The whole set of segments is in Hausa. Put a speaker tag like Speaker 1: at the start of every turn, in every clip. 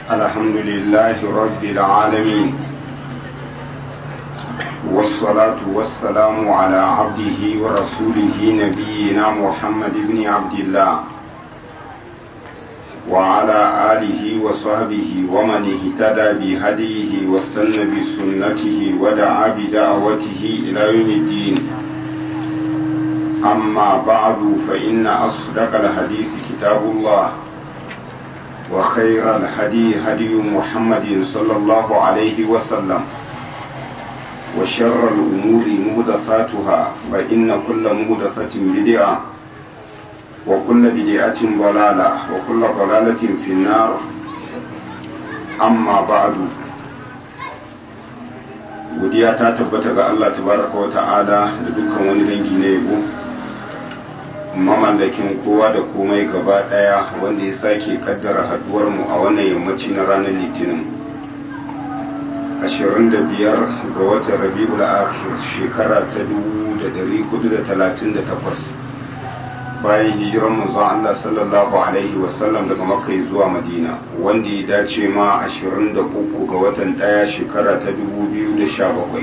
Speaker 1: الحمد لله رب العالمين والصلاة والسلام على عبده ورسوله نبينا محمد بن عبد الله وعلى آله وصحبه ومن اهتدى بهديه واستنى بسنته ودعا بدعوته إلى يوم الدين أما بعد فإن أصدق الحديث كتاب الله وخير الهدي هدي محمد صلى الله عليه وسلم وشر الأمور مهدثاتها فإن كل مهدثة بدعة وكل بدعة ضلالة وكل ضلالة في النار أما بعد godiya ta tabbata ga Allah tabaraka wa ta'ala da dukkan wani dangi na yabo mamallakin kowa da komai gaba daya wanda ya sake kaddara haduwar mu a wannan yammaci na ranar litinin 25 ga watan rabi'ul akhir shekara ta 1438 bayan hijiran manzon Allah sallallahu alaihi wasallam daga makka zuwa madina wanda ya dace ma 23 ga watan daya shekara ta 2017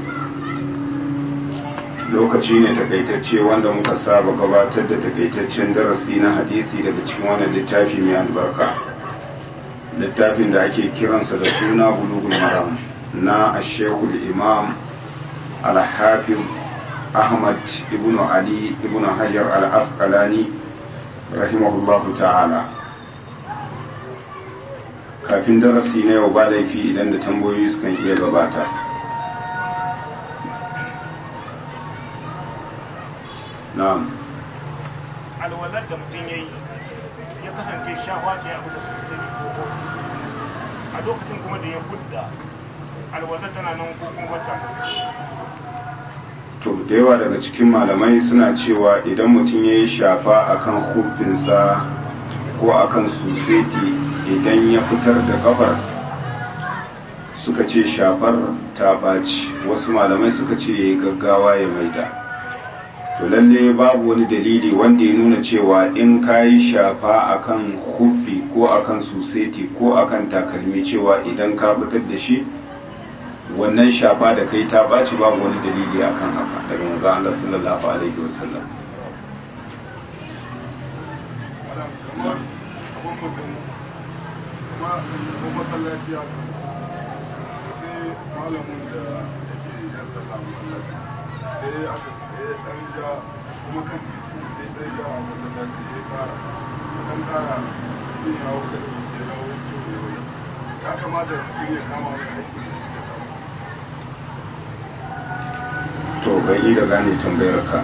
Speaker 1: lokaci ne takaitacce wanda muka saba gabatar da takaitaccen darasi na hadisi daga cikin wannan littafi mai albarka littafin da ake kiransa da suna bulugul maram na ashekul imam al-hafiz ahmad ibn ali ibn hajar al-asqalani rahimahullahu ta'ala kafin darasi na yau ba laifi idan da tambayoyi sukan iya gabata na'am
Speaker 2: alwalar da mutum ya yi ya kasance shawa ce a bisa sosai ko kofi a lokacin kuma da ya hudda alwalar tana nan ko kuma wata
Speaker 1: to da yawa daga cikin malamai suna cewa idan mutum ya yi shafa akan hufinsa ko akan suseti idan ya fitar da kafar suka ce shafar ta ɓaci wasu malamai suka ce ya yi gaggawa ya maida to lalle babu wani dalili wanda ya nuna cewa in ka yi shafa akan hufi ko akan suseti ko akan takalmi cewa idan ka fitar da shi wannan shafa da kai ta ɓaci babu wani dalili akan haka daga manzo Allah sallallahu alaihi wasallam
Speaker 3: masallaci sai malamin da yake yan sallah masallaci sai aka tsaye dan ja kuma kan sai dan ja a masallaci ya kara kan kara yin yawo da ya dawo ya kamata mutum ya kama wani aiki
Speaker 1: to bai yi da gane tambayar ka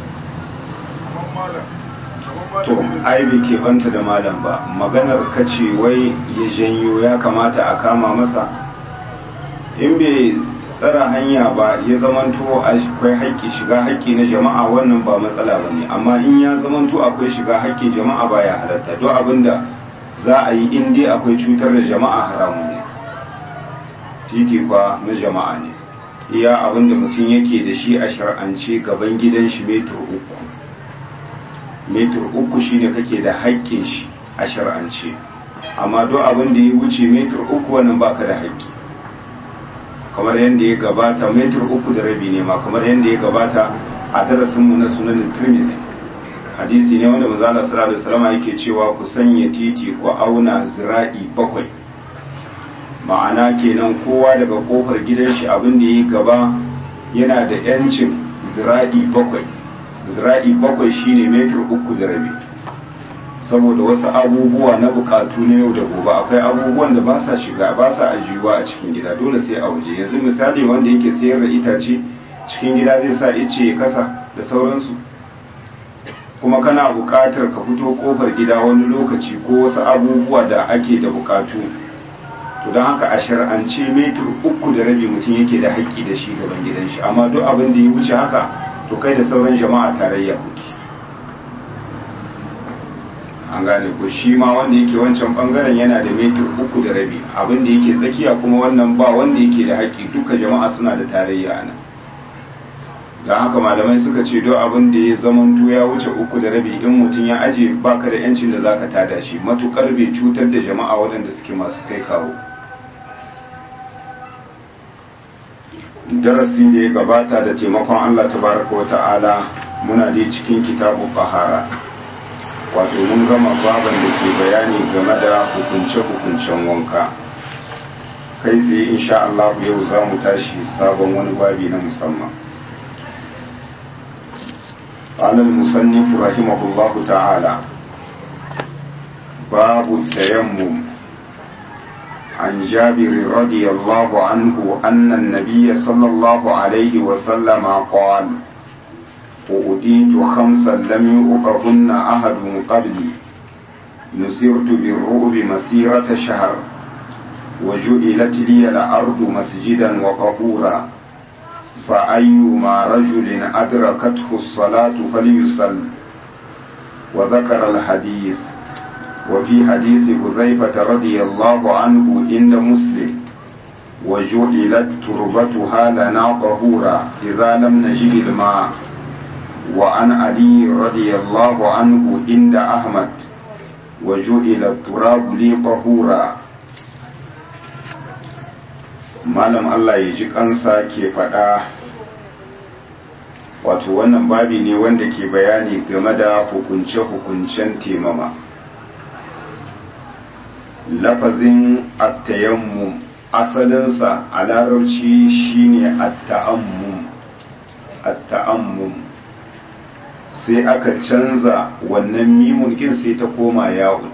Speaker 1: to ai bai ke banta da malam ba maganar ka ce wai ya janyo ya kamata a kama masa in bai tsara hanya ba ya zamanto akwai haƙƙi shiga haƙƙi na jama'a wannan ba matsala ba ne amma in ya zamanto akwai shiga haƙƙin jama'a ba ya halatta duk abinda za a yi in dai akwai cutar da jama'a haramun ne titi kwa na jama'a ne iya abinda mutum yake da shi a shar'ance gaban gidan shi metur uku metur uku shine kake da haƙƙin shi a shar'ance amma duk abin da ya wuce metur uku wannan baka da haƙƙi kamar yadda ya gabata metur uku da rabi ne ma kamar yadda ya gabata a darasinmu na sunanin tirmidhi hadisi ne wanda manzo Allah sallallahu alaihi wasallam yake cewa ku sanya titi ku auna zira'i bakwai ma'ana kenan kowa daga kofar gidan shi abin da ya gaba yana da yancin zira'i bakwai zira'i bakwai shine metir uku da rabi saboda wasu abubuwa na bukatu na yau da gobe akwai abubuwan da ba sa shiga ba sa ajiyuwa a cikin gida dole sai a waje yanzu misali wanda yake sayar da itace cikin gida zai sa ice ya kasa da sauransu kuma kana bukatar ka fito kofar gida wani lokaci ko wasu abubuwa da ake da bukatu to don haka a shar'ance metir uku da rabi mutum yake da haƙƙi da shi gaban gidan shi amma duk abin da ya wuce haka to kai da sauran jama'a tarayya kuke an gane ko shi ma wanda yake wancan bangaren yana da metir uku da rabi abin da yake tsakiya kuma wannan ba wanda yake da haƙƙi duka jama'a suna da tarayya a nan don haka malamai suka ce do abin da ya zamanto ya wuce uku da rabi in mutum ya aje baka da yancin da zaka tada shi matukar bai cutar da jama'a waɗanda suke masu kai kawo darasi da ya gabata da taimakon Allah tabaraka wa ta'ala muna dai cikin kitabu bahara wato mun gama baban da ke bayani game da hukunce-hukuncen wanka kai tsaye insha Allah yau za mu tashi sabon wani babi na musamman قال المصنف رحمه الله تعالى باب التيمم عن جابر رضي الله عنه أن النبي صلى الله عليه وسلم قال أؤديت خمسا لم يؤطهن أحد قبلي نسرت بالرعب مسيرة شهر وجعلت لي الأرض مسجدا وطهورا فأيما رجل أدركته الصلاة فليصل وذكر الحديث وفي حديث حذيفة رضي الله عنه عند مسلم وجعلت تربتها لنا طهورا إذا لم نجد الماء وعن علي رضي الله عنه عند أحمد وجعل التراب لي طهورا malam Allah ya ji kansa ke faɗa wato wannan babi ne wanda ke bayani game da hukunce-hukuncen temama lafazin attayammum asalinsa a larabci shine atta'ammum atta'ammum sai aka canza wannan mimun kin sai ta koma yawon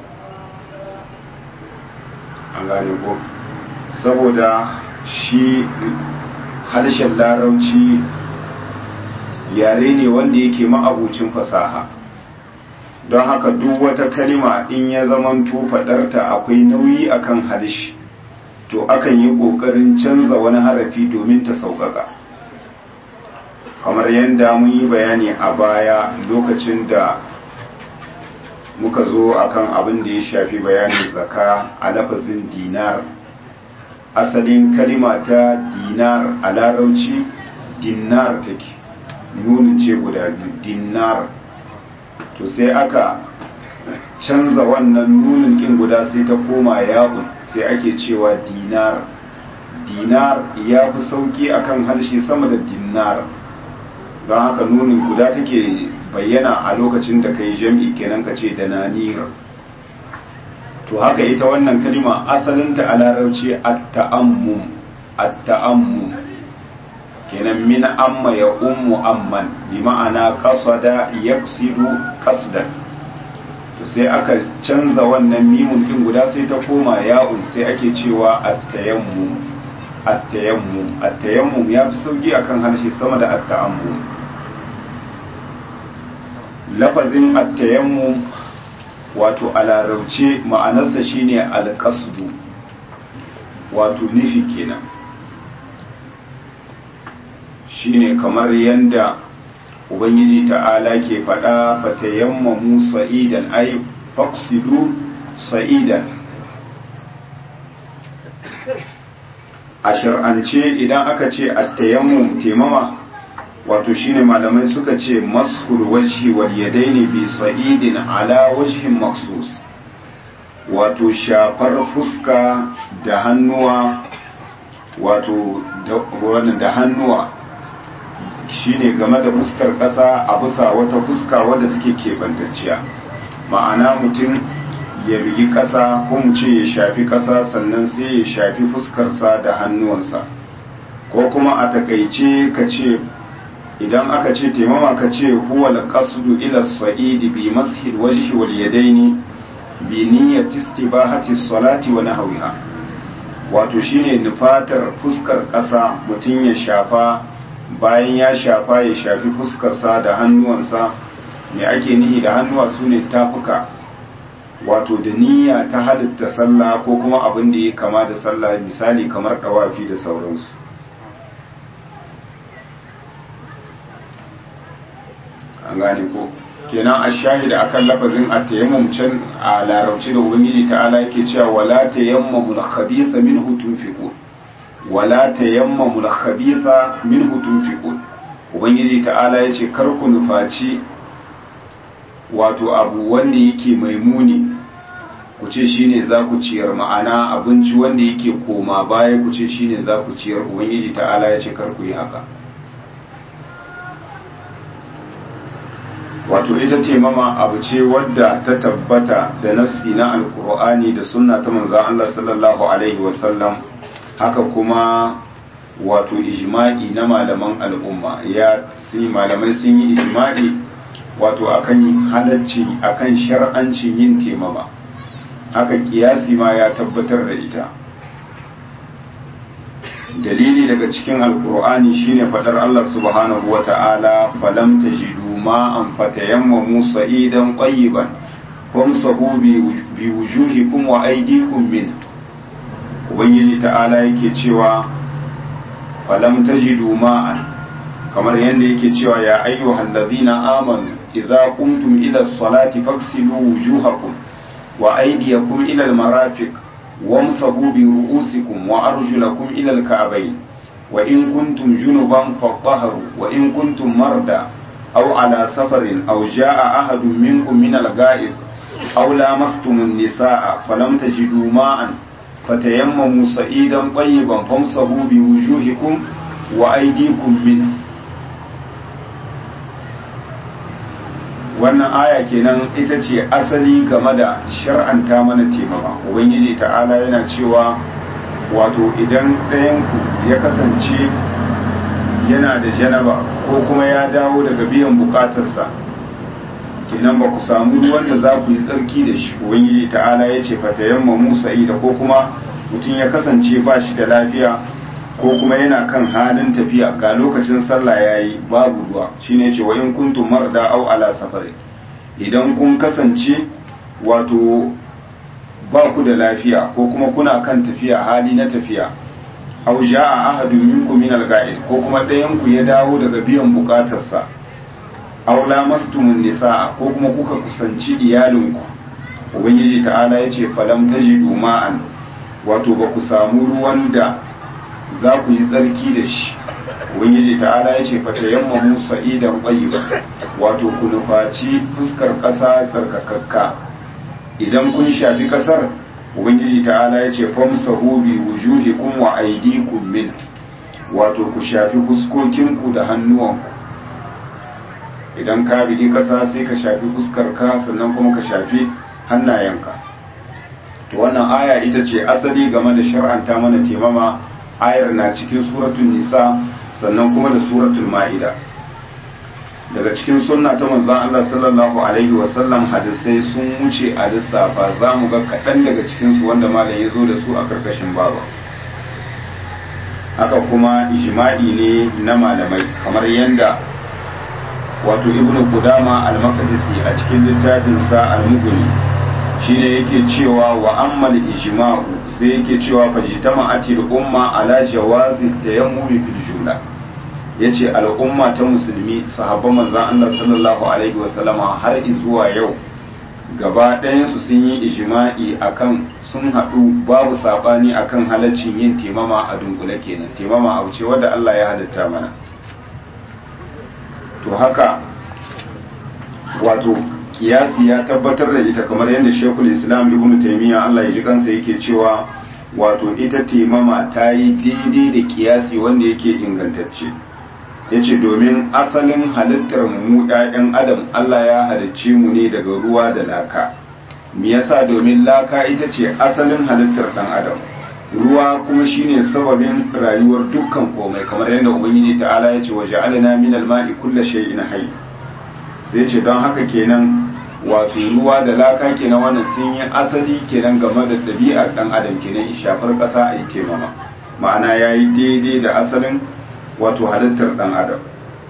Speaker 1: an gane ko saboda shi harshen larauci yare ne wanda yake ma'abucin fasaha don haka duk wata kalima in ya zamanto faɗarta akwai nauyi akan harshe to akan yi ƙoƙarin canza wani harafi domin ta sauƙaƙa kamar yadda mun yi bayani a baya lokacin da muka zo akan abin da ya shafi bayanin zaka a lafazin dinar asalin kalima ta dinar a larauci dinar take nunin ce guda biyu dinar to sai aka canza wannan nunin kin guda sai ta koma yawon sai ake cewa dinar dinar ya fi sauki akan harshe sama da dinar don haka nunin guda take bayyana a lokacin da ka yi jam'i kenan ka ce da nanir to haka ita wannan kalima asalinta a larabci at-ta'ammum at-ta'ammum kenan min amma ya ummu amman bi ma'ana qasada yaqsidu qasdan to sai aka canza wannan mimun din guda sai ta koma ya'un sai ake cewa at-tayammum at-tayammum at-tayammum ya fi sauki akan harshe sama da at-ta'ammum lafazin at-tayammum wato a larauce ma'anarsa shine alƙasdu wato nufi kenan shine kamar yadda ubangiji ta'ala ke faɗa fatayammamu sa'idan ay faqsidu sa'idan a shar'ance idan aka ce at-tayammum temama wato shine malamai suka ce mashul wajhi wal yadaini bi sa'idin ala wajhin maksus wato shafar fuska da hannuwa wato da hannuwa shine game da fuskar ƙasa a bisa wata fuska wadda take keɓantacciya ma'ana mutum ya bigi ƙasa ko mu ce ya shafi ƙasa sannan sai ya shafi fuskarsa da hannuwansa ko kuma a takaice ka ce idan aka ce taimama ka ce huwal qasdu ila sa'idi bi mashil wajhi wal yadaini bi niyyati istibahati salati wa nahwiha wato shine nufatar fuskar ƙasa mutum ya shafa bayan ya shafa ya shafi fuskarsa da hannuwansa me ake nihi da hannuwa su ne tafuka wato da niyya ta halitta sallah ko kuma abin da ya kama da sallah misali kamar ɗawafi da sauransu an gane ko kenan a shahida akan lafazin a tayammum can a larabci da ubangiji ta'ala yake cewa wala tayammamu al-khabitha minhu tunfiqun wala tayammamu al-khabitha minhu tunfiqun ubangiji ta'ala ya ce kar ku nufaci wato abu wanda yake mai muni ku ce shine za ku ciyar ma'ana abinci wanda yake koma baya ku ce shine za ku ciyar ubangiji ta'ala ya ce kar ku yi haka wato ita ce mama abu ce wadda ta tabbata da nassi na alkur'ani da sunna ta manzan Allah sallallahu alaihi wasallam haka kuma wato ijma'i na malaman al'umma ya sun malamai sun yi ijma'i wato akan halacci akan shar'ancin yin temama haka kiyasi ma ya tabbatar da ita dalili daga cikin alkur'ani shine fadar Allah subhanahu wata'ala falam tajidu ma'an fatayammamu sa'idan qayyiban famsahu bi wujuhikum wa aydikum min ubangiji ta'ala yake cewa falam tajidu ma'an kamar yadda yake cewa ya ayyuhal ladhina amanu idza qumtum ila as-salati faghsilu wujuhakum wa aydiyakum ila al-marafiq wamsahu bi ru'usikum wa arjulakum ila al-ka'bayn wa in kuntum junuban fatahharu wa in kuntum marda aw ala safarin aw jaa ahadun minkum min al-ga'id aw lamastum an-nisaa falam tajidu ma'an fatayammamu sa'idan tayyiban famsahu bi wujuhikum wa aydikum minhu wannan aya kenan ita ce asali game da shar'anta mana taimama ubangiji ta'ala yana cewa wato idan ɗayanku ya kasance yana da janaba ko kuma ya dawo daga biyan bukatarsa kenan ba ku samu ruwan da za ku yi tsarki da shi ubangiji ta'ala ya ce fatayamma musa da ko kuma mutum ya kasance ba shi da lafiya ko kuma yana kan halin tafiya ga lokacin sallah ya yi babu ruwa shine ce wa in kuntum marda au ala safari idan kun kasance wato ba ku da lafiya ko kuma kuna kan tafiya hali na tafiya au ja'a ahadun minkum min al ko kuma ɗayan ku ya dawo daga biyan bukatarsa aw lamastumun nisaa ko kuma kuka kusanci iyalinku ubangiji ta'ala yace falam tajidu ma'an wato ba ku samu ruwan da za ku yi tsarki da shi ubangiji ta'ala ya ce fata yamma musa idan ba wato ku nufaci fuskar ƙasa tsarkakakka idan kun shafi ƙasar ubangiji ta'ala ya ce famsa hobi wujuhikum wa aidikum min wato ku shafi fuskokinku da hannuwanku idan ka bigi ƙasa sai ka shafi fuskar ka sannan kuma ka shafi hannayenka to wannan aya ita ce asali game da shar'anta mana temama ayar na cikin suratul nisa sannan kuma da suratul ma'ida daga cikin sunna ta manzon Allah sallallahu alaihi wa sallam hadisai sun wuce a lissafa za mu ga kaɗan daga cikin su wanda malam ya zo da su a karkashin baba haka kuma ijma'i ne na malamai kamar yanda wato ibnu qudama al-maqdisi a cikin littafin sa al-mughni shine yake cewa wa ammal ijma'u sai yake cewa fajtama'atil umma ala jawazi tayammumi fil jumla yace al'umma ta musulmi sahabban manzon Allah sallallahu alaihi wasallama har zuwa yau gaba ɗayan su sun yi ijma'i akan sun haɗu babu sabani akan halaccin yin temama a dunkule kenan temama abu ce wanda Allah ya halitta mana to haka wato kiyasi ya tabbatar da ita kamar yadda shekul islam ibn taimiyya allah ya ji kansa yake cewa wato ita taimama ta yi daidai da kiyasi wanda yake ingantacce ya ce domin asalin halittar mu ɗayan adam allah ya halicce mu ne daga ruwa da laka me yasa domin laka ita ce asalin halittar ɗan adam ruwa kuma shine sababin rayuwar dukkan komai kamar yadda ubangiji ta'ala ya ce wa ja'alna minal ma'i kulli shay'in hayy sai ce don haka kenan wato ruwa da laka kenan wannan sun yi asali kenan game da ɗabi'ar ɗan adam kenan shafar ƙasa a yi temama ma'ana ya yi daidai da asalin wato halittar ɗan adam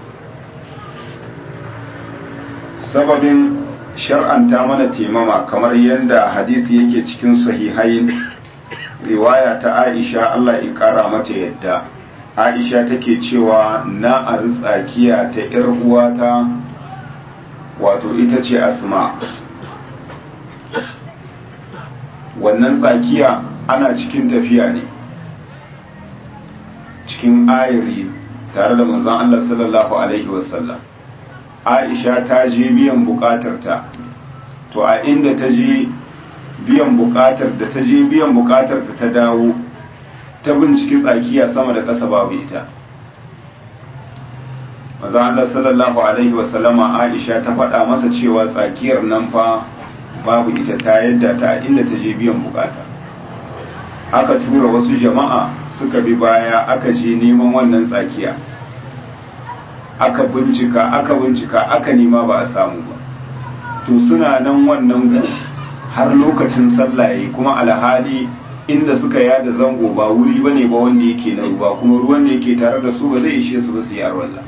Speaker 1: sababin shar'anta mana temama kamar yadda hadisi yake cikin sahihain riwaya ta aisha allah ya ƙara mata yadda aisha take cewa na a tsakiya ta 'yar uwata wato ita ce asma wannan tsakiya ana cikin tafiya ne cikin ayari tare da manzon Allah sallallahu alaihi wasallam Aisha ta je biyan bukatarta to a inda ta je biyan bukatar da ta je biyan bukatar ta dawo ta binciki tsakiya sama da ƙasa babu ita maza Allah sallallahu alaihi wasallama Aisha ta faɗa masa cewa tsakiyar nan fa babu ita ta yadda ta inda ta je biyan bukata aka tura wasu jama'a suka bi baya aka je neman wannan tsakiya aka bincika aka bincika aka nema ba a samu ba to suna nan wannan ku har lokacin sallaye kuma alhali inda suka yada zango ba wuri bane ba wanda yake na ruwa kuma ruwan da yake tare da su ba zai ishe su ba su yi arwallah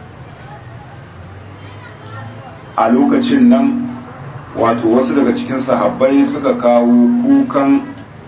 Speaker 1: a lokacin nan wato wasu daga cikin sahabbai suka kawo kukan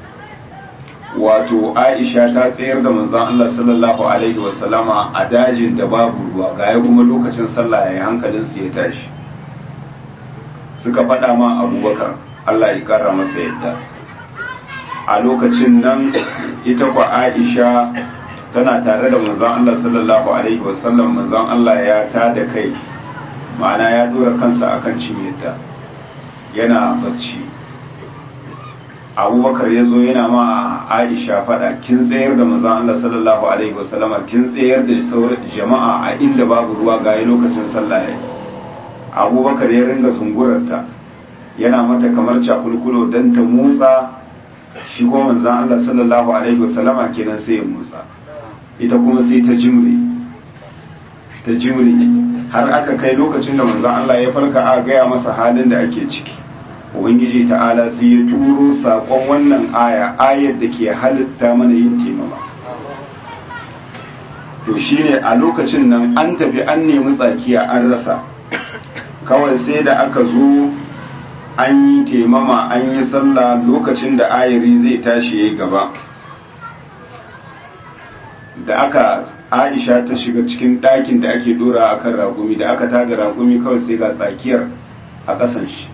Speaker 1: wato aisha ta tsayar da manzon Allah sallallahu alaihi wasallama a dajin da babu ruwa gaya kuma lokacin sallah ya hankalinsu ya tashi suka faɗa ma abubakar Allah ya kara masa yadda a lokacin nan ita kwa aisha tana tare da manzon Allah sallallahu alaihi wasallam manzon Allah ya ta da kai ma'ana ya dora kansa akan cinyarta yana bacci abubakar ya zo yana ma aisha fada kin tsayar da manzon Allah sallallahu alaihi wasallama kin tsayar da jama'a a inda babu ruwa ga lokacin sallah ya abubakar ya ringa zungurarta yana mata kamar cakulkulo don ta motsa shi ko manzon Allah sallallahu alaihi wasallama kenan sai ya motsa ita kuma sai ta jimre ta jimre har aka kai lokacin da manzon Allah ya farka a gaya masa halin da ake ciki ubangiji ta'ala sai ya turo sakon wannan aya ayar da ke halitta mana yin taimama to shine a lokacin nan an tafi an nemi tsakiya an rasa kawai sai da aka zo an yi taimama an yi sallah lokacin da ayari zai tashi ya gaba da aka aisha ta shiga cikin ɗakin da ake dora a kan raƙumi da aka tada raƙumi kawai sai ga tsakiyar a ƙasan shi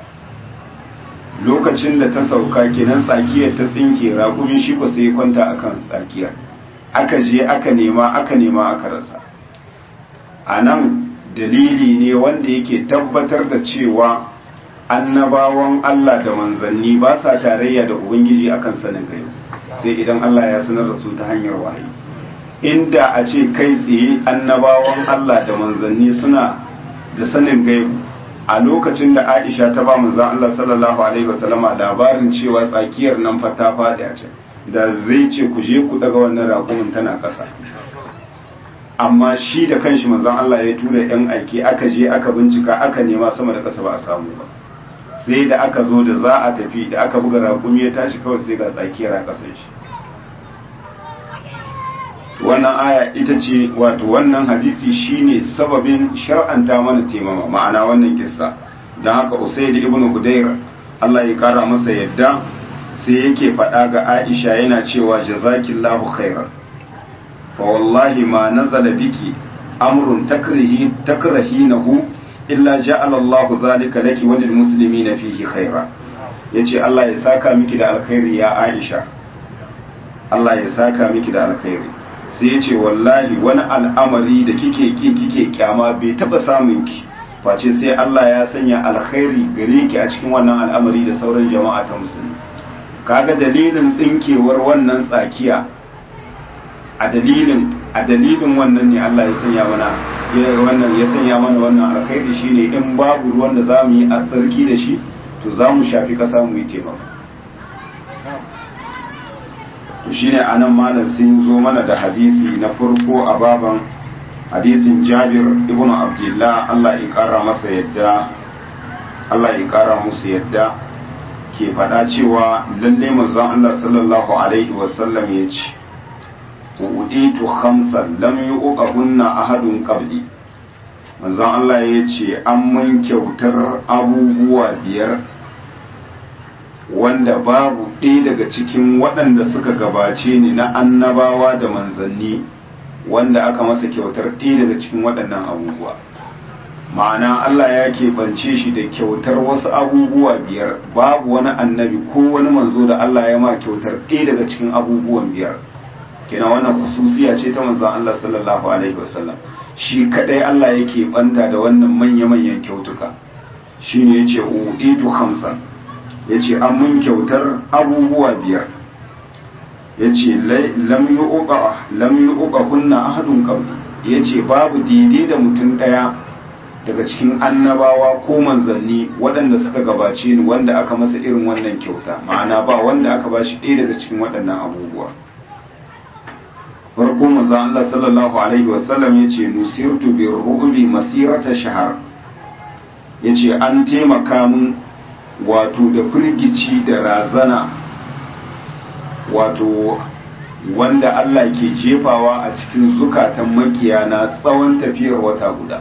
Speaker 1: lokacin da ta sauka kenan tsakiyar ta tsinke raƙumi shi ko sai kwanta a kan tsakiyar aka je aka nema aka nema aka rasa a nan dalili ne wanda yake tabbatar da cewa annabawan Allah da manzanni ba sa tarayya da Ubangiji akan sanin gaibu sai idan Allah ya sanar da su ta hanyar wahayi inda a ce kai tsaye annabawan Allah da manzanni suna da sanin gaibu a lokacin da Aisha ta ba manzan Allah sallallahu alaihi wasallama labarin cewa tsakiyar nan fa ta faɗi a can da zai ce ku je ku daga wannan raƙumin tana ƙasa amma shi da kanshi manzan Allah ya tura yan aiki aka je aka bincika aka nema sama da ƙasa ba a samu ba sai da aka zo da za a tafi da aka buga raƙumi ya tashi kawai sai ga tsakiyar a ƙasar shi wannan aya ita ce wato wannan hadisi shine sababin shar'anta mana taimama ma'ana wannan kissa don haka usaid ibn hudayr Allah ya kara masa yadda sai yake faɗa ga Aisha yana cewa jazakillahu khairan fa wallahi ma nazala biki amrun takrihi takrahinahu illa ja'ala Allah zalika laki wa lil muslimina fihi khaira yace Allah ya saka miki da alkhairi ya Aisha Allah ya saka miki da alkhairi sai yace wallahi wani al'amari da kike ki kike kyama bai taba samun ki face sai Allah ya sanya alkhairi gare ki a cikin wannan al'amari da sauran jama'a ta musulmi kaga dalilin tsinkewar wannan tsakiya a dalilin a dalilin wannan ne Allah ya sanya mana ya wannan ya sanya mana wannan alkhairi shine in babu ruwan da zamu yi a tsarki da shi to zamu shafi kasa mu yi taimako to shine anan malam sun zo mana da hadisi na farko a baban hadisin Jabir ibn Abdullah Allah ya kara masa yadda Allah ya kara musu yadda ke faɗa cewa lalle manzon Allah sallallahu alaihi wasallam ya ce uditu khamsan lam yuqahunna ahadun qabli manzon Allah ya ce an mun kyautar abubuwa biyar wanda babu ɗaya daga cikin waɗanda suka gabace ni na annabawa da manzanni wanda aka masa kyautar ɗaya daga cikin waɗannan abubuwa ma'ana Allah ya keɓance shi da kyautar wasu abubuwa biyar babu wani annabi ko wani manzo da Allah ya ma kyautar ɗaya daga cikin abubuwan biyar kina wannan khususiya ce ta manzon Allah sallallahu alaihi wasallam shi kadai Allah yake banta da wannan manya-manyan kyautuka shine yace uidu khamsan yace an mun kyautar abubuwa biyar yace lam yuqa lam yuqa kunna ahadun qabli yace babu daidai da mutum daya daga cikin annabawa ko manzanni waɗanda suka gabace ni wanda aka masa irin wannan kyauta ma'ana ba wanda aka bashi ɗaya daga cikin waɗannan abubuwa farko manzo Allah sallallahu alaihi wasallam yace nusirtu bi ru'bi masirata shahar yace an taimaka mun wato da firgici da razana wato wanda Allah ke jefawa a cikin zukatan makiyana tsawon tafiyar wata guda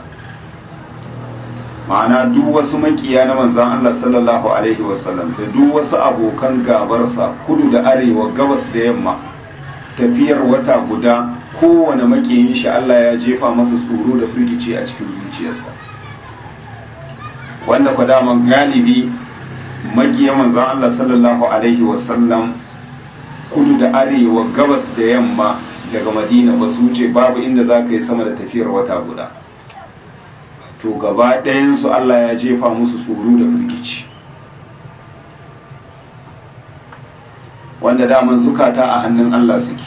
Speaker 1: ma'ana duk wasu makiya na manzan Allah sallallahu alaihi wasallam da duk wasu abokan gabarsa kudu da arewa gabas da yamma tafiyar wata guda kowane makiyin shi Allah ya jefa masa tsoro da firgici a cikin zuciyarsa wanda kwa daman galibi makiya manzan Allah sallallahu alaihi wasallam kudu da arewa gabas da yamma daga madina ba su wuce babu inda za ka yi sama da tafiyar wata guda to gaba ɗayansu Allah ya jefa musu tsoro da firgici wanda daman zukata a hannun Allah suke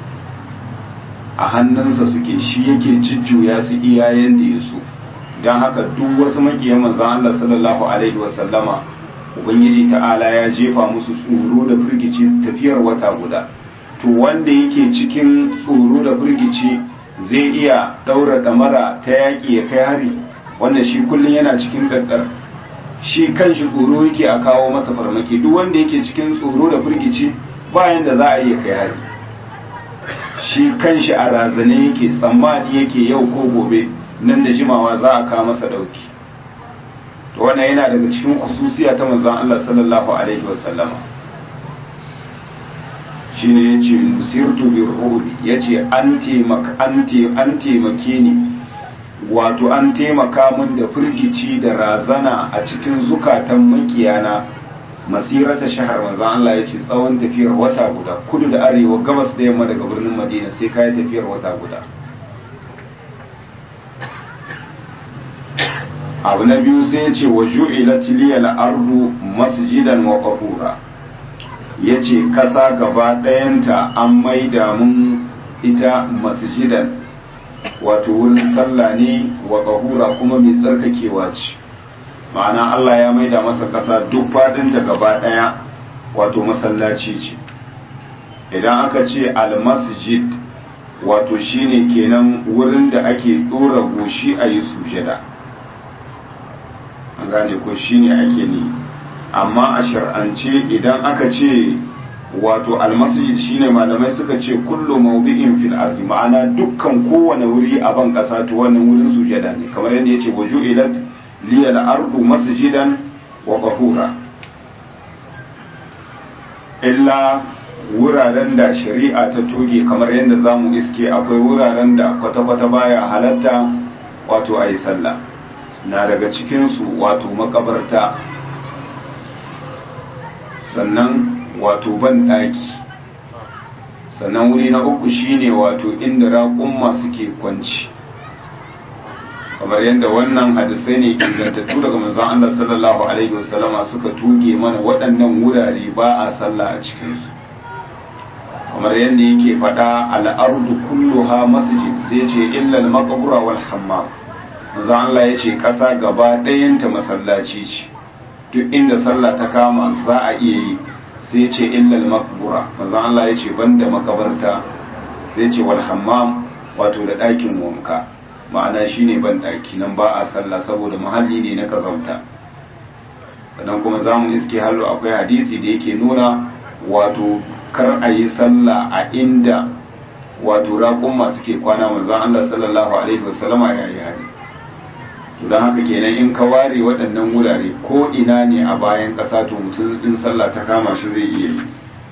Speaker 1: a hannunsa suke shi yake jujjuya su iyayen da ya so don haka duk wasu makiyan manzan Allah sallallahu alaihi wasallama ubangiji ta'ala ya jefa musu tsoro da firgici tafiyar wata guda to wanda yake cikin tsoro da firgici zai iya ɗaura ɗamara ta yaƙi ya kai hari wannan shi kullum yana cikin ɗaɗɗar shi kan shi tsoro yake a kawo masa farmaki duk wanda yake cikin tsoro da firgici bayan da za a iya kai hari shi kan shi a razane yake tsammani yake yau ko gobe nan da jimawa za a kawo masa ɗauki to wannan yana daga cikin kususiya ta manzon Allah sallallahu alaihi wasallama shine yace musirtu bir ruhi yace an taimaka an taimake ni wato an taimaka min da firgici da razana a cikin zukatan makiyana masirata shahar manzon Allah yace tsawon tafiyar wata guda kudu da arewa gabas da yamma daga birnin Madina sai kai tafiyar wata guda abu na biyu sai ya ce wa ju'ilat liyal ardu masjidan wa tahura yace kasa gaba ɗayanta an maida mun ita masjidan wato wurin sallah ne wa tahura kuma mai tsarkakewa ce ma'ana Allah ya maida masa kasa duk fadinta gaba ɗaya wato masallaci ce idan aka ce al-masjid wato shine kenan wurin da ake ɗora goshi a yi sujada an gane ko shine ake ni amma a shar'ance idan aka ce wato almasjid shine malamai suka ce kullu mawdi'in fil ardi ma'ana dukkan kowane wuri a ban kasa to wannan wurin sujada ne kamar yadda yace waju'ilat liyal ardu masjidan wa tahura illa wuraren da shari'a ta toge kamar yadda zamu iske akwai wuraren da kwata-kwata baya halatta wato ayi sallah na daga cikinsu wato makabarta sannan wato ban ɗaki sannan wuri na uku shine wato inda raƙumma suke kwanci kamar yadda wannan hadisai ne ingantattu daga manzon Allah sallallahu alaihi wasallama suka tuge mana waɗannan wurare ba a sallah a cikinsu kamar yadda yake faɗa al'ardu kulluha masjid sai ce illal maqbura wal hammam manzo Allah ya ce ƙasa gaba ɗayanta masallaci ce duk inda sallah ta kama za a iya yi sai ce illal makbura manzo Allah ya ce banda makabarta sai ce wal hammam wato da ɗakin wanka ma'ana shine ban ɗaki nan ba a sallah saboda muhalli ne na kazanta sannan kuma za mu iske hallo akwai hadisi da yake nuna wato kar a yi sallah a inda wato raƙumma suke kwana manzon Allah sallallahu alaihi wasallama ya yi hari don haka kenan in ka ware waɗannan wurare ko ina ne a bayan ƙasa to mutum in sallah ta kama shi zai iya yi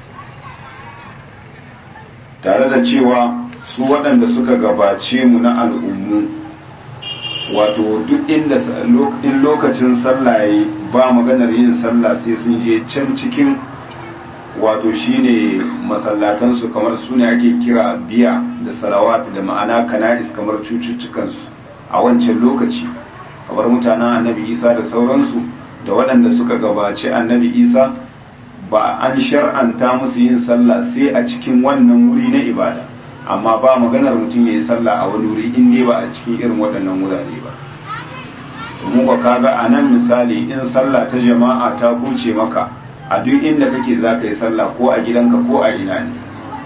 Speaker 1: tare da cewa su waɗanda suka gabace mu na al'ummu wato duk inda in lokacin sallah yayi ba maganar yin sallah sai sun je can cikin wato shine masallatansu kamar su ne ake kira biya da salawat da ma'ana kana'is kamar cututtukansu a wancan lokaci kamar mutanen annabi isa da sauransu da waɗanda suka gabaci annabi isa ba an shar'anta musu yin sallah sai a cikin wannan wuri na ibada amma ba maganar mutum ya yi sallah a wani wuri in dai ba a cikin irin waɗannan wurare ba mu ba kaga a nan misali in sallah ta jama'a ta kuce maka a duk inda kake za ka yi sallah ko a gidanka ko a ina ne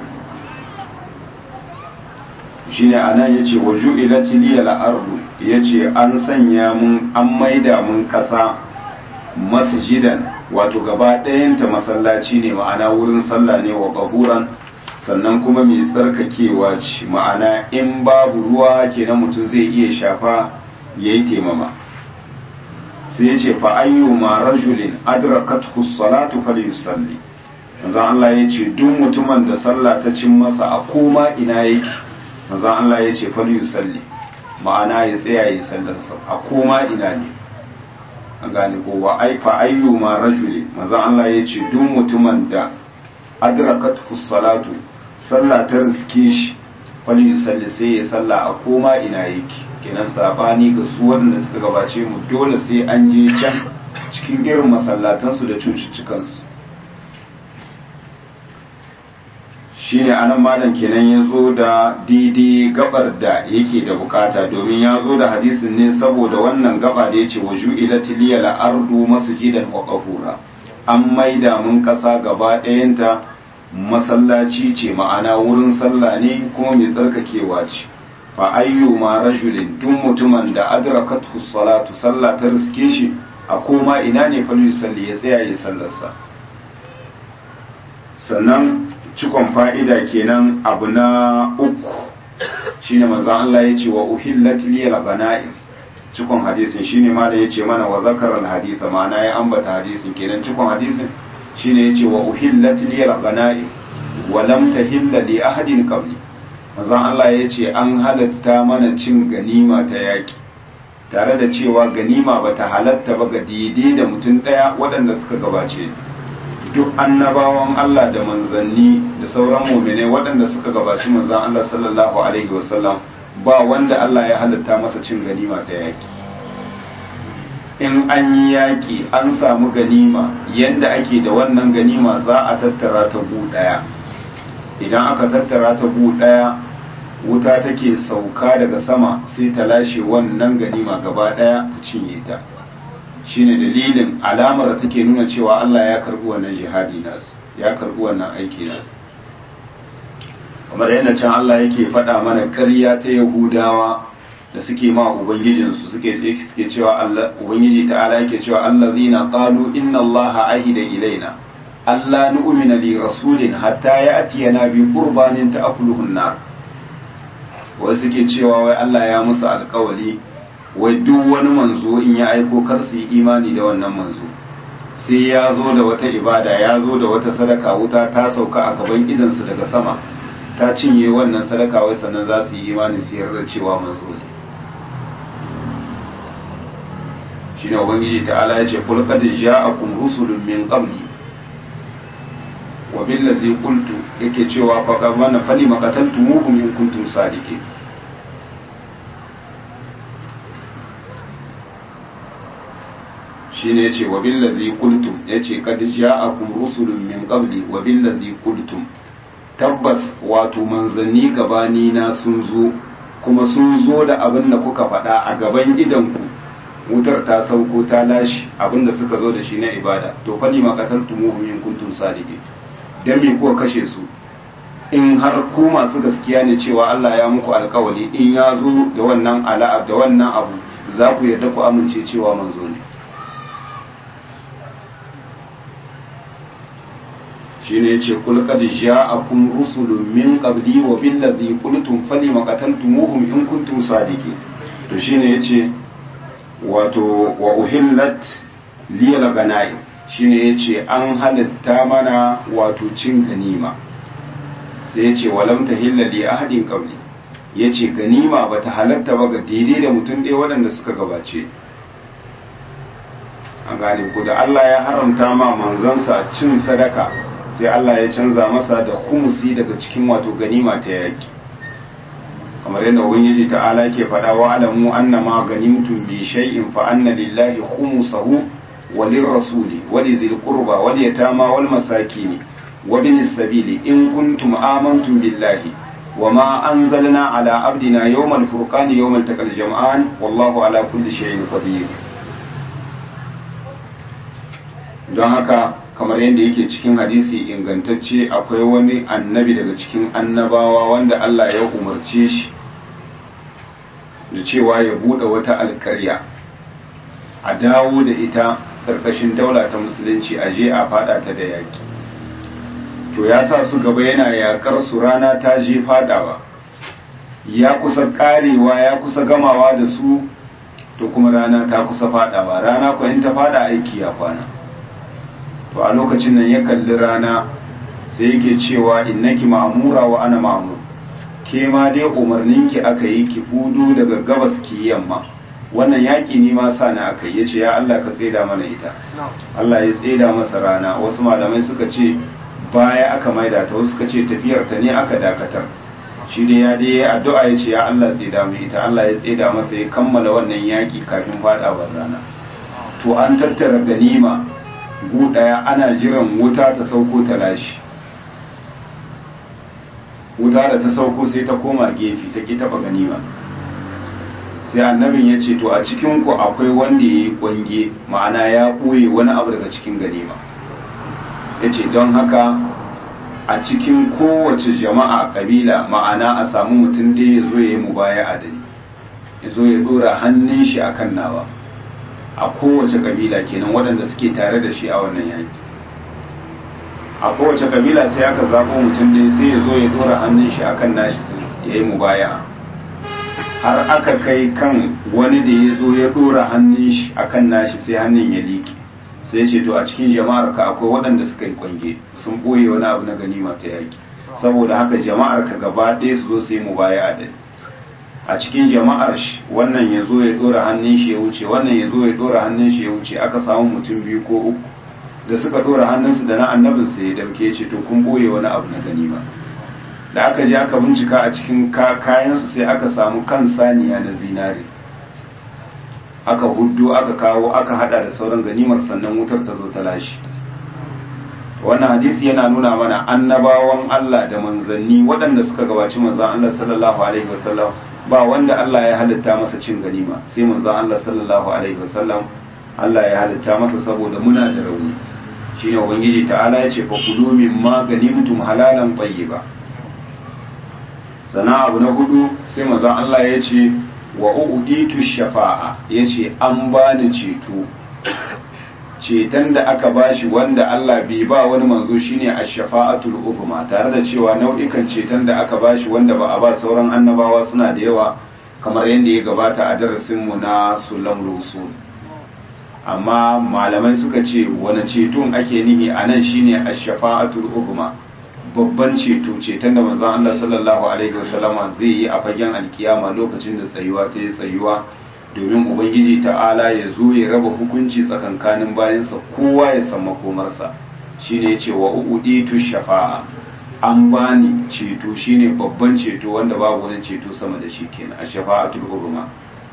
Speaker 1: shine a nan ya ce wa ju'ilati liyal ardu ya ce an sanya mun an maida mun kasa masjidan wato gaba ɗayanta masallaci ne ma'ana wurin sallah ne wa ƙahuran sannan kuma mai tsarkakewa ce ma'ana in babu ruwa kenan mutum zai iya shafa ya yi taimama sai ya ce fa'ayyuma rajulin adrakathu salatu falyusalli manzon Allah ya ce duk mutumin da sallah ta cin masa a koma ina yake manzon Allah ya ce falyusalli ma'ana ya tsaya yi sallarsa a koma ina ne an gane ko wa ai fa ayyuma rajuli manzon Allah ya ce duk mutumin da adrakathu salatu sallah ta riske shi falyusalli sai ya salla a koma ina yake kenan sabani ga su waɗanda suka gabace mu dole sai an je can cikin irin masallatansu da cututtukansu shine anan malam kenan ya zo da daidai gabar da yake da bukata domin ya zo da hadisin ne saboda wannan gaba da ya ce wa ju'ilati liya ardu masjidan wa qafura an maida mun kasa gaba ɗayanta masallaci ce ma'ana wurin sallah ne kuma mai tsarkakewa ce fa ayyuma rajulin duk mutumin da adrakathu salatu sallah ta riske shi a koma ina ne fa yusalli ya tsaya ya sallarsa sannan cikon fa'ida kenan abu na uku shine manzon Allah ya ce wa uhillat liyal ghana'im cikon hadisin shine ma da ya ce mana wa zakara al hadisa ma'ana ya ambata hadisin kenan cikon hadisin shine ya ce wa uhillat liyal ghana'im wa lam tahilla li ahadin qabli manzon Allah ya ce an halatta mana cin ganima ta yaki tare da cewa ganima bata halatta ba ga daidai da mutum daya waɗanda suka gabace duk annabawan Allah da manzanni da sauran muminai waɗanda suka gabaci manzan Allah sallallahu alaihi wasallam ba wanda Allah ya halatta masa cin ganima ta yaki in an yi yaki an samu ganima yanda ake da wannan ganima za a tattara ta gu ɗaya idan aka tattara ta gu ɗaya wuta take sauka daga sama sai ta lashe wannan ganima gaba ɗaya ta cinye ta shine dalilin alamar da take nuna cewa Allah ya karbi wannan jihadi nasu ya karbi wannan aiki nasu kamar yadda can Allah yake faɗa mana ƙarya ta Yahudawa da suke ma ubangijinsu suke suke cewa Allah ubangiji ta'ala yake cewa allazina qalu inna Allah ahida ilaina Allah nu'mina li rasulin hatta ya'tiyana bi qurbanin ta'kuluhu an-nar wai suke cewa wai Allah ya musu alƙawari wai duk wani manzo in ya aiko kar su yi imani da wannan manzo sai ya zo da wata ibada ya zo da wata sadaka wuta ta sauka a gaban idansu daga sama ta cinye wannan sadaka wai sannan za su yi imani su yarda cewa manzo ne shine ubangiji ta'ala ya ce kul qad ja'akum rusulun min qabli wa billazi qultu yake cewa fa qamana fali maqataltumuhum in kuntum sadiqin shine yace wa billazi qultum yace kad ja'akum rusulun min qabli wa billazi qultum tabbas wato manzanni gabani na sun zo kuma sun zo da abin da kuka faɗa a gaban idanku wutar ta sauko ta lashi abin da suka zo da shi na ibada to fa ni maqataltumuhum in kuntum sadiqin dan me kuka kashe su in har ku masu gaskiya ne cewa Allah ya muku alkawali in ya zo da wannan ala'a da wannan abu za ku yarda ku amince cewa manzo ne shine yace kul qad ja'akum rusulun min qabli wa billazi qultum falima qataltumuhum in kuntum sadiqin to shine yace wato wa uhillat liyal ganaim shine yace an halatta mana wato cin ganima sai yace walam tahilla li ahadin qabli yace ganima bata halatta ba ga daidai da mutum ɗaya waɗanda suka gabace an gane ku da Allah ya haramta ma manzansa cin sadaka sai Allah ya canza masa da humusi daga cikin wato ganima ta yaki kamar yadda ubangiji ta'ala ke faɗa wa alamu annama ganimtum bi shay'in fa anna lillahi khumsahu wa lirrasuli wa lidhil qurba wal yatama wal masakin wa binis sabili in kuntum amantum billahi وما أنزلنا على عبدنا يوم الفرقان يوم التقى الجمعان والله على كل شيء قدير don haka kamar yadda yake cikin hadisi ingantacce akwai wani annabi daga cikin annabawa wanda Allah ya umarce shi da cewa ya bude wata alkarya a dawo da ita karkashin daula ta musulunci a je a fada ta da yaki to ya sa su gaba yana yakar su rana ta je fadawa ya kusa karewa ya kusa gamawa da su to kuma rana ta kusa fadawa rana ko in ta fada aiki ya kwana to a lokacin nan ya kalli rana sai yake cewa innaki ma'mura wa ana ma'mur ke ma dai umarninki aka yi ki fudu daga gabas ki yamma wannan yaƙi ne ma sa na aka yi yace ya Allah ka tseda mana ita Allah ya tseda masa rana wasu malamai suka ce baya aka maida ta wasu suka ce tafiyar ta ne aka dakatar shi dai ya dai addu'a ya ce ya Allah tseda mu ita Allah ya tseda masa ya kammala wannan yaƙi kafin fadawar rana to an tattara ganima gu ɗaya ana jiran wuta ta sauko ta lashi wuta da ta sauko sai ta koma gefe ta ki taɓa ganima sai annabin ya ce to a cikin ku akwai wanda ya yi kwange ma'ana ya ɓoye wani abu daga cikin ganima ya ce don haka a cikin kowace jama'a kabila ma'ana a samu mutum da ya zo ya yi mubaya a dani ya zo ya dora hannun shi akan nawa a kowace kabila kenan waɗanda suke tare da shi a wannan yaki a kowace kabila sai aka zaɓo mutum da sai ya zo ya dora hannun shi akan nashi ya yi mubaya har aka kai kan wani da ya zo ya dora hannun shi akan nashi sai hannun ya liƙe sai ce to a cikin jama'ar ka akwai waɗanda suka yi kwange sun ɓoye wani abu na ganima ta yaki saboda haka jama'ar ka gaba ɗaya su zo su yi mubaya a dani a cikin jama'ar shi wannan ya zo ya dora hannun shi ya wuce wannan ya zo ya dora hannun shi ya wuce aka samu mutum biyu ko uku da suka dora hannunsu da na annabin sa ya dauke ce to kun boye wani abu na ganima da aka je aka bincika a cikin kayansu sai aka samu kan saniya na zinare aka huddo aka kawo aka hada da sauran ganimar sannan wutar ta zo ta lashe wannan hadisi yana nuna mana annabawan Allah da manzanni waɗanda suka gabaci manzon Allah sallallahu alaihi wasallam ba wanda Allah ya halitta masa cin ganima sai manzon Allah sallallahu alaihi wasallam Allah ya halitta masa saboda muna da rauni shine ubangiji ta'ala ya ce fa kulu mimma ganimtum halalan tayyiba sana abu na hudu sai manzon Allah ya ce wa uditu shafa'a yace an bani ceto ceton da aka bashi wanda Allah bai ba wani manzo shine ash-shafa'atul uzma tare da cewa nau'ikan ceton da aka bashi wanda ba a ba sauran annabawa suna da yawa kamar yadda ya gabata a darasin mu na sulam rusul amma malamai suka ce wani ceton ake nihi anan shine ash-shafa'atul uzma babban ceto ceton da manzon Allah sallallahu alaihi wasallama zai yi a fagen alkiyama lokacin da tsayuwa ta yi tsayuwa domin ubangiji ta'ala ya zo ya raba hukunci tsakankanin bayansa kowa ya san makomarsa shine yace wa uditu shafa'a an bani ceto shine babban ceto wanda babu wani ceto sama da shi kenan a shafa'atul uzma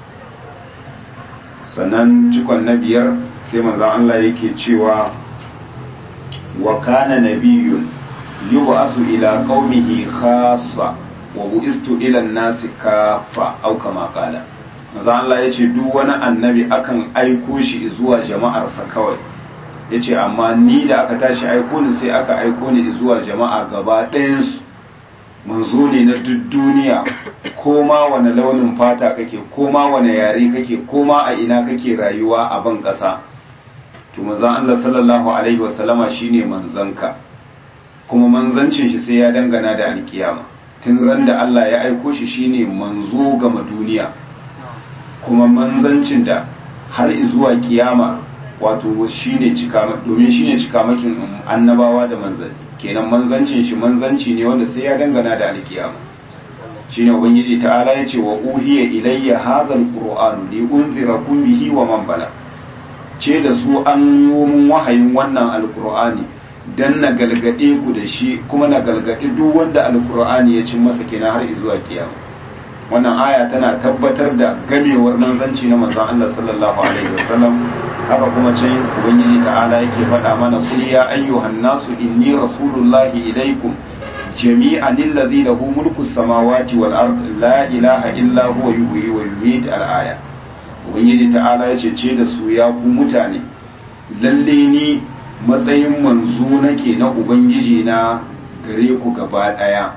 Speaker 1: sannan cikon na biyar sai manzon Allah yake cewa wa kana nabiyyun yub'asu ila qaumihi khassa wa bu'istu ila an-nasi kaffa aw kama qala maza Allah ya ce duk wani annabi akan aiko shi zuwa jama'arsa kawai ya ce amma ni da aka tashi aiko ni sai aka aiko ni zuwa jama'a gaba ɗayansu manzo ne na duk duniya ko ma wani launin fata kake ko ma wani yare kake ko ma a ina kake rayuwa a ban ƙasa to manzon Allah sallallahu alaihi wasallama shine manzanka kuma manzancin shi sai ya dangana da alkiyama tun ran da Allah ya aiko shi shine manzo gama duniya kuma manzancin da har zuwa kiyama wato shine cika domin shine cikamakin annabawa da manzanni kenan manzancin shi manzanci ne wanda sai ya dangana da alkiyama shine ubangiji ta'ala ya ce wa uhiya ilayya hadha alqur'anu li unzirakum bihi wa man bala ce da su an yi mun wahayin wannan alqur'ani dan na galgade ku da shi kuma na galgade duk wanda alkur'ani ya cin masa kenan har zuwa kiyama wannan aya tana tabbatar da gamewar manzanci na manzon Allah sallallahu alaihi wasallam haka kuma can ubangiji ta'ala yake faɗa mana qul ya ayyuhan nasu inni rasulullahi ilaikum jami'an alladhi lahu mulku samawati wal ard la ilaha illa huwa yuhyi wa yumiit al aya ubangiji ta'ala yace ce da su ya ku mutane lalle ni matsayin manzo nake na ubangiji na gare ku gaba daya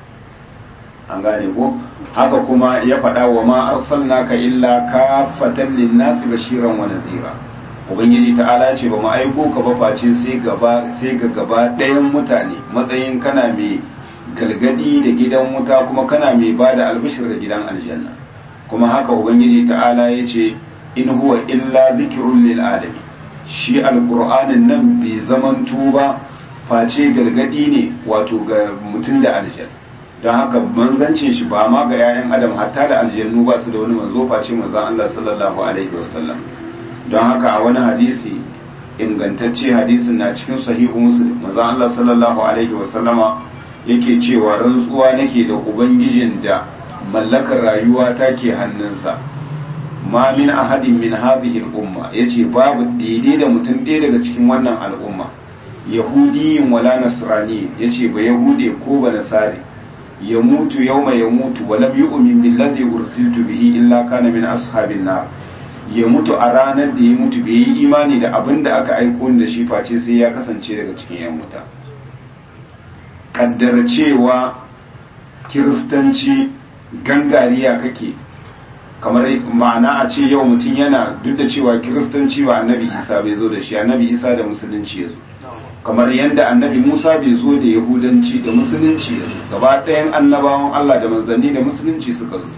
Speaker 1: an gane ko haka kuma ya faɗa wa ma arsalnaka illa kafatan linnasi bashiran wa nadhira ubangiji ta'ala ce ba mu aiko ka ba face sai gaba sai ga gaba ɗayan mutane matsayin kana mai galgadi da gidan wuta kuma kana mai bada albishir da gidan aljanna kuma haka ubangiji ta'ala ya ce in huwa illa zikrun lil alamin shi alqur'anin nan bai zamanto ba face galgadi ne wato ga mutum da aljanna don haka manzancin shi ba ma ga 'ya'yan adam hatta da aljannu ba su da wani manzo face manzon Allah sallallahu alaihi wasallam don haka a wani hadisi ingantacce hadisin na cikin sahihu muslim manzon Allah sallallahu alaihi wasallama yake cewa rantsuwa nake da ubangijin da mallakar rayuwa take hannunsa ma min ahadin min hadhihi al-umma yace babu daidai da mutum ɗaya daga cikin wannan al'umma yahudiyin wala nasrani yace ba yahude ko ba nasari ya mutu yauma ya mutu wa lam yu'min billazi ursiltu bihi illa kana min ashabin nar ya mutu a ranar da ya mutu bai yi imani da abin da aka aiko da shi face sai ya kasance daga cikin yan wuta kaddara cewa kiristanci gangariya kake kamar ma'ana a ce yau mutum yana duk da cewa kiristanci ba annabi isa bai zo da shi annabi isa da musulunci ya zo kamar yadda annabi musa bai zo da yahudanci da musulunci ya zo gaba ɗayan annabawan allah da manzanni da musulunci suka zo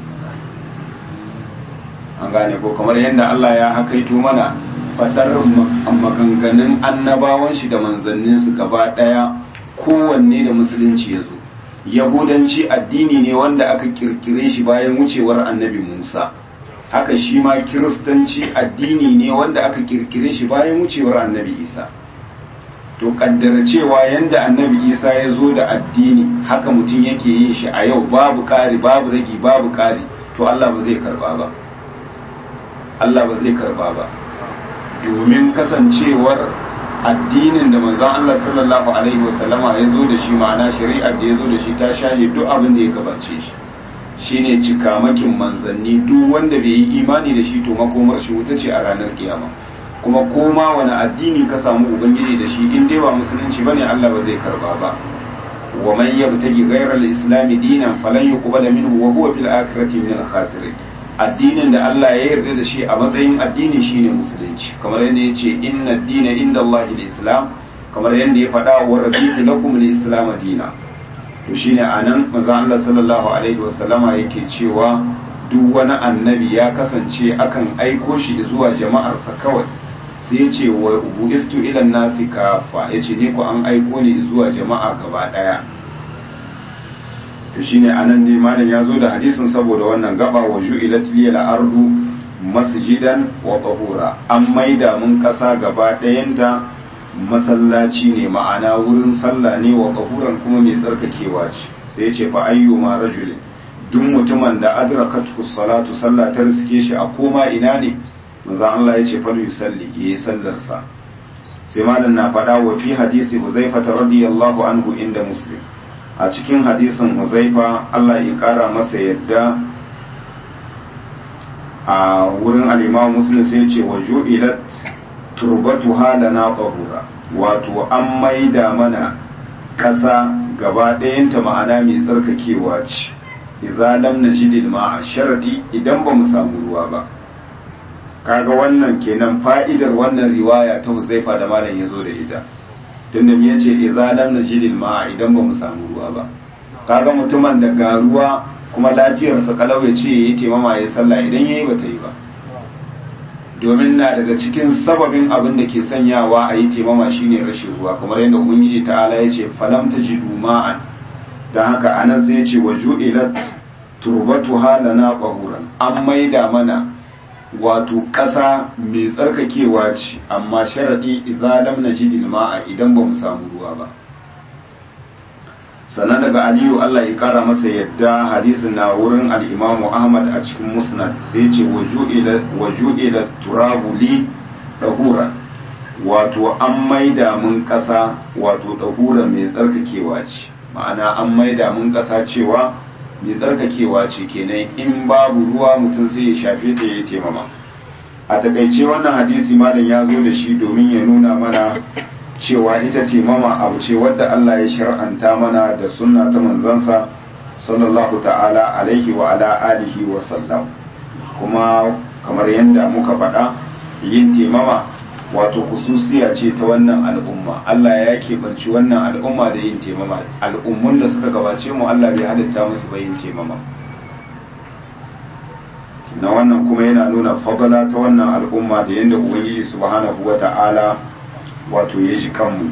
Speaker 1: an gane ko kamar yadda allah ya hakaito mana fadar maganganun annabawan shi da manzanninsu gaba ɗaya kowanne da musulunci ya zo yahudanci addini ne wanda aka kirkire shi bayan wucewar annabi musa haka shi ma kiristanci addini ne wanda aka kirkire shi bayan wucewar annabi isa to kaddara cewa yanda annabi isa ya zo da addini haka mutum yake yin shi a yau babu ƙari babu ragi babu ƙari to allah ba zai karba ba allah ba zai karba ba domin kasancewar addinin da manzon Allah sallallahu alaihi wasallama ya zo da shi ma'ana shari'ar da ya zo da shi ta shahe duk abin da ya gabace shi shine cikamakin manzanni duk wanda bai yi imani da shi to makomar shi wuta ce a ranar kiyama kuma koma wani addini ka samu ubangiji da shi in dai ba musulunci bane Allah ba zai karba ba wa man yabtagi ghayra al-islam dinan falan yuqbala minhu wa huwa fil akhirati min al-khasirin addinin da Allah ya yarda da shi a matsayin addini shine musulunci kamar yadda ya ce inna dina inda Allah islam kamar yadda ya faɗa wa raditu lakum al-islam dina to shine anan manzo Allah sallallahu alaihi wasallama yake cewa duk wani annabi ya kasance akan aiko shi zuwa jama'arsa kawai sai ya ce wa buistu ila nasi kafa yace ne ku an aiko ni zuwa jama'a gaba daya to shine anan dai malam ya zo da hadisin saboda wannan gaba wa ju'ilat liyal ardu masjidan wa tahura an maida mun kasa gaba ɗayanta masallaci ne ma'ana wurin sallah ne wa tahuran kuma mai tsarkakewa ce sai ya ce fa ayyuma rajulin duk mutumin da adrakathu salatu sallah ta riske shi a koma ina ne manzo Allah ya ce fa yusalli yayi sallar sa sai malam na faɗa wa fi hadisi Huzaifa radiyallahu anhu inda Muslim a cikin hadisin huzaifa Allah ya kara masa yadda a wurin al'imamu muslim sai ce wa ju'ilat turbatu halana tahura wato an maida mana ƙasa gaba ɗayanta ma'ana mai tsarkakewa ce idza lam najid ma'a sharadi idan ba mu samu ruwa ba kaga wannan kenan fa'idar wannan riwaya ta huzaifa da malam ya zo da ita tunda ya ce idza lam najid ma'a idan ba mu samu ruwa ba kaga mutumin da ga ruwa kuma lafiyarsa kalau ya ce yayi taimama ya sallah idan yayi bata yi ba domin na daga cikin sababin abin da ke sanyawa a yi taimama shine rashin ruwa kamar yadda ubangiji ta'ala ya ce falam tajidu ma'an dan haka anan sai ya ce wa ju'ilat turbatuha lana qahuran an maida mana wato ƙasa mai tsarkakewa ce amma sharaɗi idza lam najid ma'a idan ba mu samu ruwa ba sannan daga aliyu Allah ya kara masa yadda hadisin na wurin al-imamu ahmad a cikin musnad sai ce waju'ila turabu li dahura wato an maida mun ƙasa wato dahura mai tsarkakewa ce ma'ana an maida mun ƙasa cewa mai tsarkakewa ce kenan in babu ruwa mutum sai ya shafe ta ya taimama a takaice wannan hadisi malam ya zo da shi domin ya nuna mana cewa ita taimama abu ce wadda Allah ya shar'anta mana da sunna ta manzansa sallallahu ta'ala alaihi wa ala alihi wa sallam kuma kamar yadda muka faɗa yin taimama wato kususiya ce ta wannan al'umma Allah ya keɓanci wannan al'umma da yin taimama al'ummun da suka gabace mu Allah bai halitta musu ba yin taimama na wannan kuma yana nuna fadala ta wannan al'umma da yadda ubangiji subhanahu wa ta'ala wato ya ji kanmu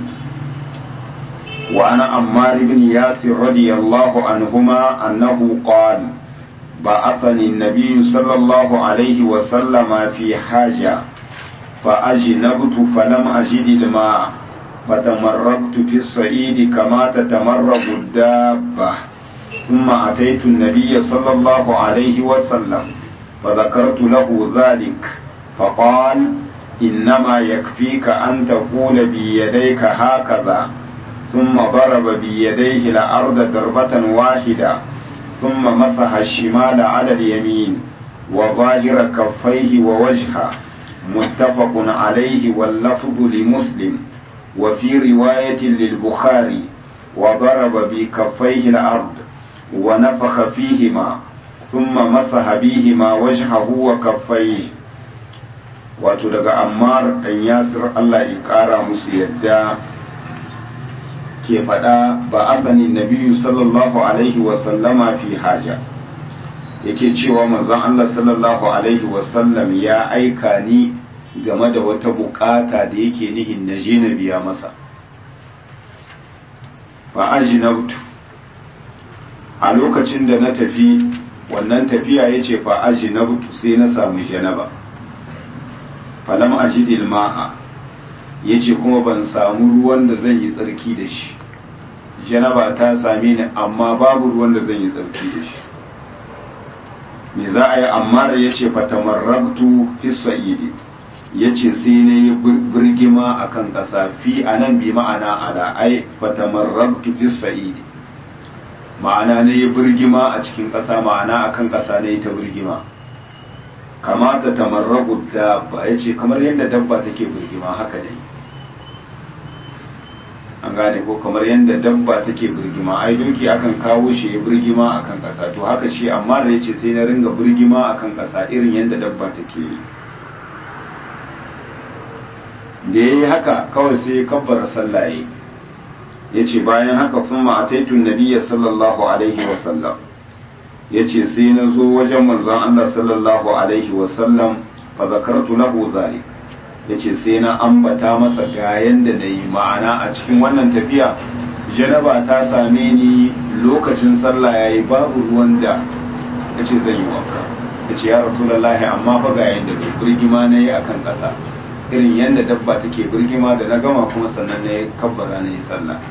Speaker 1: wa ana ammar ibn yasir radiyallahu anhuma annahu qala ba'athani an-nabiy sallallahu alaihi wa sallama fi haja فأجنبت فلم أجد الماء فتمرقت في الصعيد كما تتمرق الدابة ثم أتيت النبي صلى الله عليه وسلم فذكرت له ذلك فقال إنما يكفيك أن تقول بيديك هكذا ثم ضرب بيديه الأرض ضربة واحدة ثم مسح الشمال على اليمين وظاهر كفيه ووجهه متفق عليه واللفظ لمسلم وفي رواية للبخاري وضرب بكفيه الأرض ونفخ فيهما ثم مسح بهما وجهه وكفيه wato daga ammar ɗan yasir Allah ya ƙara musu yadda ke faɗa ba asani nabiyu sallallahu alaihi wasallama fi haja yake cewa manzon Allah sallallahu alaihi wasallam ya aika ni game da wata bukata da yake nihin na je na biya masa fa ajnabtu a lokacin da na tafi wannan tafiya yace fa ajnabtu sai na samu janaba falam ajidil ma'a yace kuma ban samu ruwan da zan yi tsarki da shi janaba ta same ni amma babu ruwan da zan yi tsarki da shi me za a yi amma da ya ce fatamarrabtu fi sa'idi ya ce sai na yi birgima a kan ƙasa fi a nan bi ma'ana ala ai fatamarrabtu fi sa'idi ma'ana na yi birgima a cikin ƙasa ma'ana a kan ƙasa na yi ta birgima kamata tamarrabu dabba ya ce kamar yadda dabba take birgima haka dai an gane ko kamar yadda dabba take birgima ai doki akan kawo shi ya birgima akan kasa to haka shi amma da yace sai na ringa birgima akan kasa irin yadda dabba take yi da yayi haka kawai sai ya kabbara sallaye yace bayan haka kuma ataitu nabiyya sallallahu alaihi wa sallam yace sai na zo wajen manzon Allah sallallahu alaihi wa sallam fa zakartu lahu zalik ya ce sai na ambata masa ga yanda na yi ma'ana a cikin wannan tafiya janaba ta same ni lokacin sallah ya yi babu ruwan da ya ce zan yi wanka ya ce ya rasulallah amma fa ga yanda ne birgima na yi a kan ƙasa irin yadda dabba take birgima da na gama kuma sannan na yi kabbara na yi sallah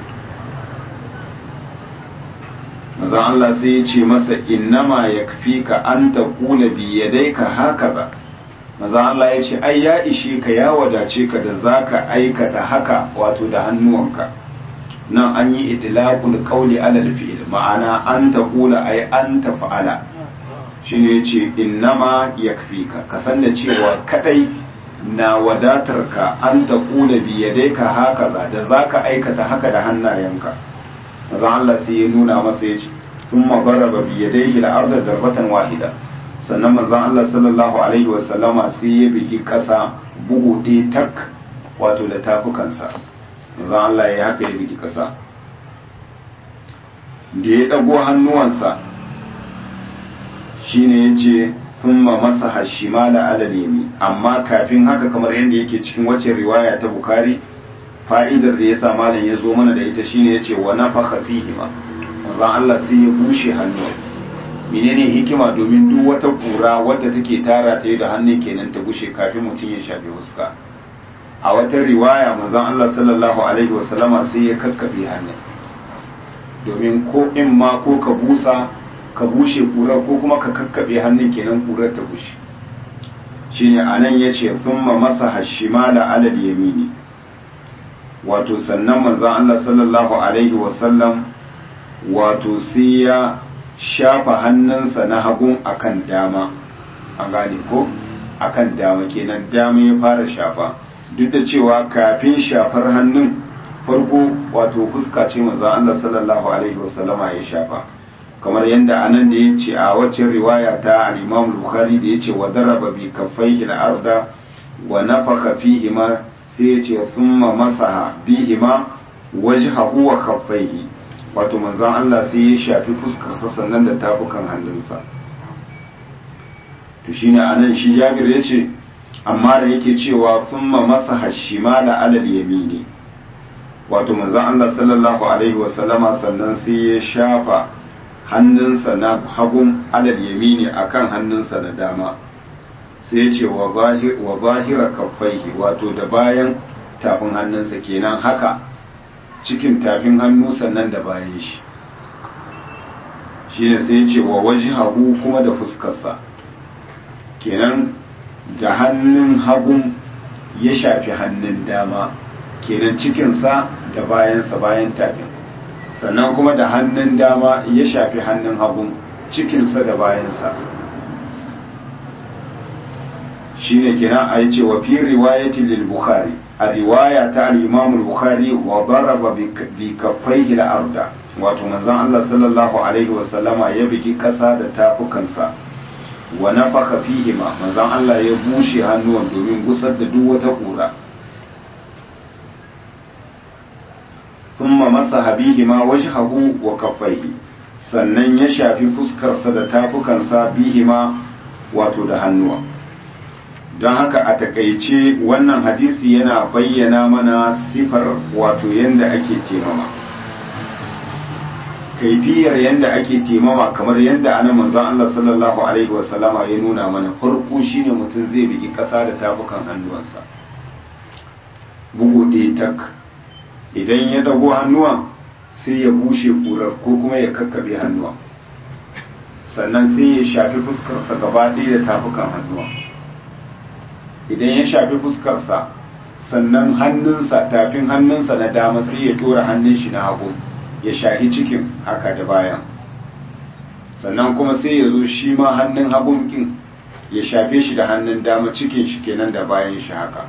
Speaker 1: mazan Allah sai ya ce masa innama ya ka an ta kula biyadaika haka ba maza Allah ya ce ai ya ishe ka ya wadace ka da za ka aikata haka wato da hannuwanka nan an yi idlaqul qawli ala al-fi'l ma'ana an ta kula ai an ta fa'ala shine yace innama yakfika ka san da cewa kadai na wadatar ka an ta kula bi yadayka haka da zaka aikata haka da hannayenka maza Allah sai ya nuna masa yace thumma daraba bi yadayhi al-ardha darbatan wahida sannan manzon Allah sallallahu alaihi wasallama sai ya bigi ƙasa bugu ɗaya tak wato da tafukansa manzon Allah ya haka ya bigi ƙasa da ya ɗago hannuwansa shine ya ce thumma masaha shimala ala yami amma kafin haka kamar yadda yake cikin wacce riwaya ta bukari fa'idar da ya sa malam ya zo mana da ita shine ya ce wa nafakha fihima manzon Allah sai ya bushe hannuwa menene hikima domin duk wata kura wadda take tara ta yi da hannun kenan ta gushe kafin mutum ya shafe huska a wata riwaya manzon Allah sallallahu alaihi wasallama sai ya kakkabe hannun domin ko in ma ko ka busa ka bushe kurar ko kuma ka kakkabe hannun kenan kurar ta bushe shine anan yace thumma masaha shimala alal yamini wato sannan manzon Allah sallallahu alaihi wasallam wato sai ya shafa hannunsa na hagun akan dama an gane ko akan dama kenan dama ya fara shafa duk da cewa kafin shafar hannun farko wato fuska ce manzon Allah sallallahu alaihi wasallama ya shafa kamar yadda anan da ya ce a wacce riwaya ta al-Imam Bukhari da ya ce wa daraba bi kaffaihi al-arda wa nafaka fihi ma sai ya ce thumma masaha bihima wajhahu wa kaffaihi wato manzon Allah sai ya shafi fuskarsa sannan da tafukan hannunsa to shine anan shi Jabir ya ce amma da yake cewa thumma masaha shimala alal yamini wato manzon Allah sallallahu alaihi wasallama sannan sai ya shafa hannunsa na hagun alal yamini akan hannunsa na dama sai ya ce wa zahira kaffaihi wato da bayan tafin hannunsa kenan haka cikin tafin hannu sannan da bayan shi shi ne sai ya ce wa wajhahu kuma da fuskarsa kenan da hannun hagun ya shafi hannun dama kenan cikinsa da bayansa bayan tafin sannan kuma da hannun dama ya shafi hannun hagun cikinsa da bayansa shi ne kenan a yi cewa fi riwayatin lil bukhari a riwaya ta al-imam bukhari wa daraba bi kaffaihi al-arda wato manzon Allah sallallahu alaihi wa sallama ya bigi kasa da tafukansa wa nafaka fihima manzon Allah ya bushe hannuwan domin gusar da duk wata kura thumma masaha bihima wajhahu wa kaffaihi sannan ya shafi fuskarsa da tafukansa bihima wato da hannuwa don haka a takaice wannan hadisi yana bayyana mana sifar wato yadda ake temama kaifiyar yadda ake temama kamar yadda ana manzon Allah sallallahu alaihi wasallama ya nuna mana farko shine mutum zai bigi ƙasa da tafukan hannuwansa bugu ɗaya tak idan ya dago hannuwan sai ya bushe kurar ko kuma ya kakkabe hannuwan sannan sai ya shafi fuskarsa gaba ɗaya da tafukan hannuwan idan ya shafi fuskarsa sannan hannunsa tafin hannunsa na dama sai ya tura hannun shi na hagu ya shahi cikin haka da bayan sannan kuma sai ya zo shi ma hannun hagun kin ya shafe shi da hannun dama cikin shi kenan da bayan shi haka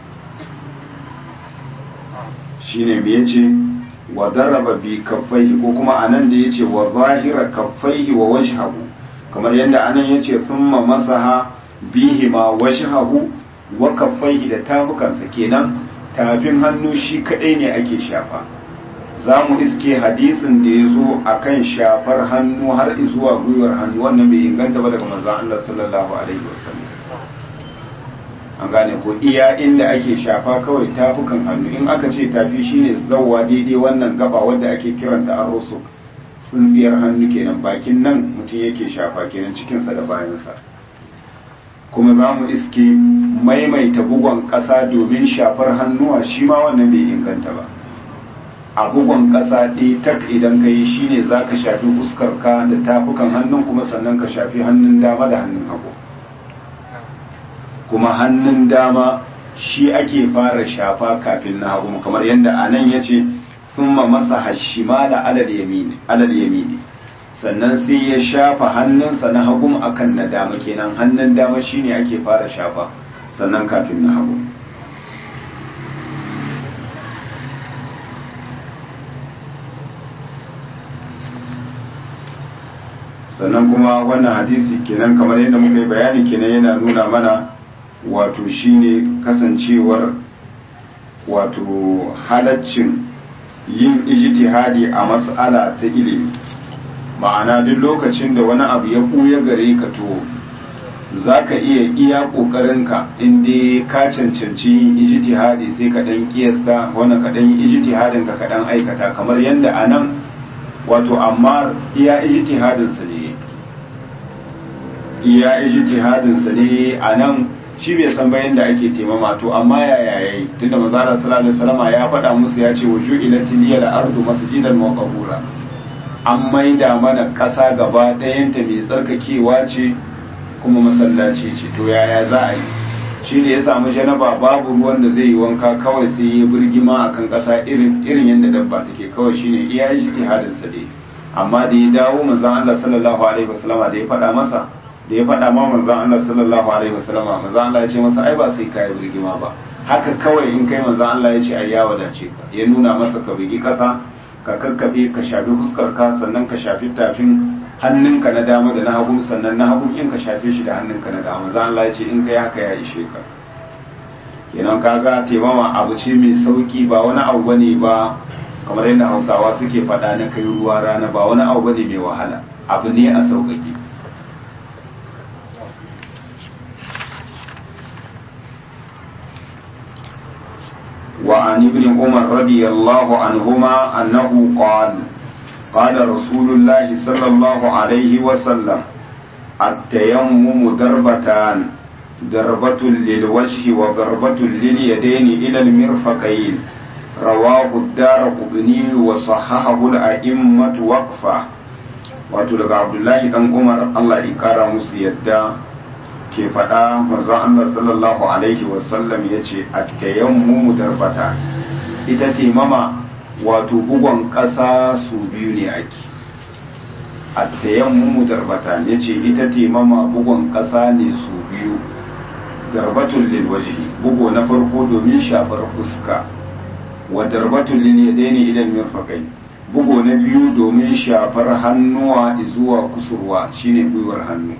Speaker 1: shine me yace wa daraba bi kaffaihi ko kuma anan da yace wa zahira kaffaihi wa wajhahu kamar yadda anan yace thumma masaha bihima wajhahu wa kaffaihi da tafukansa kenan tafin hannu shi kadai ne ake shafa za mu iske hadisin da ya zo a kan shafar hannu har zuwa gwiwar hannu wannan bai inganta ba daga manzan Allah sallallahu alaihi wasallam an gane ko iya inda ake shafa kawai tafukan hannu in aka ce tafi shine zawwa daidai wannan gaba wadda ake kiranta arrosu tsintsiyar hannu kenan bakin nan mutum yake shafa kenan cikinsa da bayansa kuma za mu iske maimaita bugon ƙasa domin shafar hannuwa shi ma wannan bai inganta ba a bugon ƙasa ɗaya tak idan ka yi shi ne za ka shafi fuskarka da tafukan hannun kuma sannan ka shafi hannun dama da hannun hagu kuma hannun dama shi ake fara shafa kafin na hagu kamar yadda a nan ya ce thumma masa hashima da alal yamini sannan sai ya shafa hannunsa na hagu akan na dama kenan hannun dama shine ake fara shafa sannan kafin na hagu sannan kuma wannan hadisi kenan kamar yadda muka yi bayani kenan yana nuna mana wato shine kasancewar wato halaccin yin ijtihadi a mas'ala ta ilimi ma'ana duk lokacin da wani abu ya ɓuya gare ka to za ka iya iya ƙoƙarinka inda ka cancanci yin ijtihadi sai ka ɗan kiyasta wani ka ɗan yi ijtihadin ka ɗan aikata kamar yadda a nan wato amma iya ijtihadinsa ne iya ijtihadinsa ne a nan shi bai san bayan da ake taimama to amma yaya yayi tunda manzo Allah sallallahu alaihi wasallam ya faɗa musu ya ce wuju ilati liyal ardu masjidan wa qahura an maida mana ƙasa gaba ɗayanta mai tsarkakewa ce kuma masallaci ce to yaya za a yi shi da ya samu janaba babu ruwan da zai yi wanka kawai sai ya birgima akan ƙasa irin irin yadda dabba take kawai shine iya ijtihadin sa dai amma da ya dawo manzon Allah sallallahu alaihi wasallama da ya faɗa masa da ya faɗa ma manzon Allah sallallahu alaihi wasallama manzon Allah ya ce masa ai ba sai kai birgima ba haka kawai in kai manzon Allah ya ce ai ya wadace ka ya nuna masa ka bigi ƙasa ka kakkabe ka shafi fuskar ka sannan ka shafi tafin hannunka na dama da na hagu sannan na hagu in ka shafe shi da hannunka na dama za Allah ya ce in kai haka ya ishe ka kenan kaga taimama abu ce mai sauki ba wani abu bane ba kamar yadda hausawa suke faɗa na kai ruwa rana ba wani abu bane mai wahala abu ne a sauƙaƙe وعن ابن عمر رضي الله عنهما أنه قال قال رسول الله صلى الله عليه وسلم التيمم ضربتان ضربة للوجه وضربة لليدين إلى المرفقين رواه الدار قطني وصححه الأئمة وقفة wato daga abdullahi dan umar allah ya kara musu yadda ke faɗa manzon allah sallallahu alaihi wasallam ya ce attayammu darbata ita taimama wato bugon ƙasa su biyu ne ake attayammu darbata ya ce ita taimama bugon ƙasa ne su biyu darbatun lil wajhi bugo na farko domin shafar fuska wa darbatun lil yadaini idan mirfaqai bugo na biyu domin shafar hannuwa zuwa kusurwa shine gwiwar hannu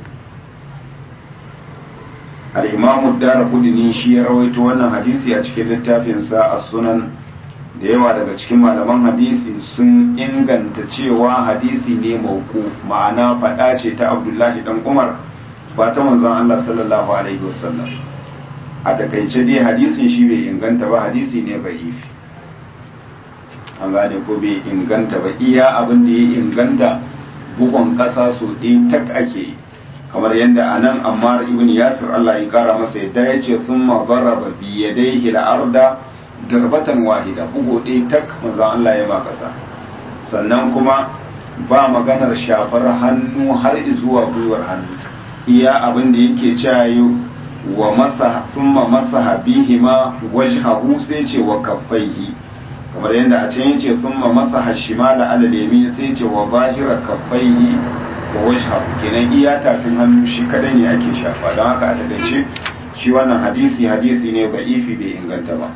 Speaker 1: al-imamu darqutni shi ya rawaito wannan hadisi a cikin littafinsa as-sunan da yawa daga cikin malaman hadisi sun inganta cewa hadisi ne mauku ma'ana faɗa ce ta abdullahi dan umar ba ta manzon Allah sallallahu alaihi wasallam a takaice dai hadisin shi bai inganta ba hadisi ne ba'ifi an gane ko bai inganta ba iya abin da ya inganta bugun ƙasa so ɗaya tak ake kamar yadda a nan ammar ibn yasir Allah ya kara masa yadda ya ce sun mazaraba biyadaihi arda darbatan wahida bugu ɗaya tak manzon Allah ya ma ƙasa sannan kuma ba maganar shafar hannu har zuwa gwiwar hannu iya abin da yake cewa wa masa thumma masaha bihima wajhahu sai ce wa kaffaihi kamar yadda a can yace thumma masaha shimala ala yamin sai ce wa zahira kaffaihi wa wajhahu kenan iya tafin hannu shi kadai ne ake shafa don haka a takaice shi wannan hadisi hadisi ne da'ifi bai inganta ba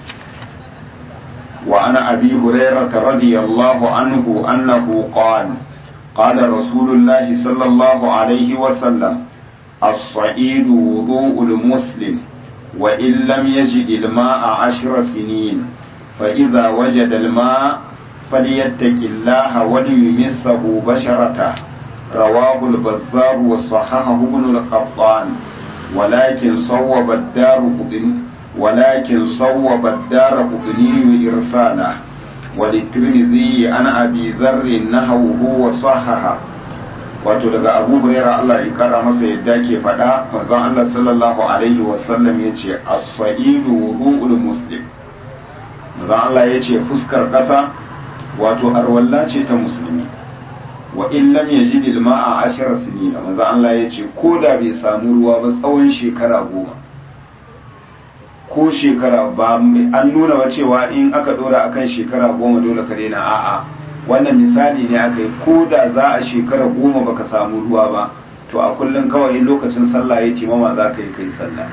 Speaker 1: وعن أبي هريرة رضي الله عنه أنه قال قال رسول الله صلى الله عليه وسلم الصعيد وضوء المسلم وإن لم يجد الماء عشر سنين فإذا وجد الماء فليتق الله وليمسه بشرته رواه البزار وصححه ابن القطان ولكن صوب الدار قطن ولكن صوب الدار قطني إرساله وللترمذي عن أبي ذر نحوه وصححه wato daga abu huraira Allah ya kara masa yadda ke faɗa manzon Allah sallallahu alaihi wasallam ya ce as-sa'idu wudu'ul muslim manzon Allah ya ce fuskar ƙasa wato arwalla ce ta musulmi wa in lam yajid al-ma'a ashara sinina manzon Allah ya ce ko da bai samu ruwa ba tsawon shekara goma ko shekara ba an nuna ba cewa in aka dora akan shekara goma dole ka daina a'a wannan misali ne aka yi ko da za a shekara goma baka samu ruwa ba to a kullum kawai lokacin sallah ya timama za ka yi kai sallah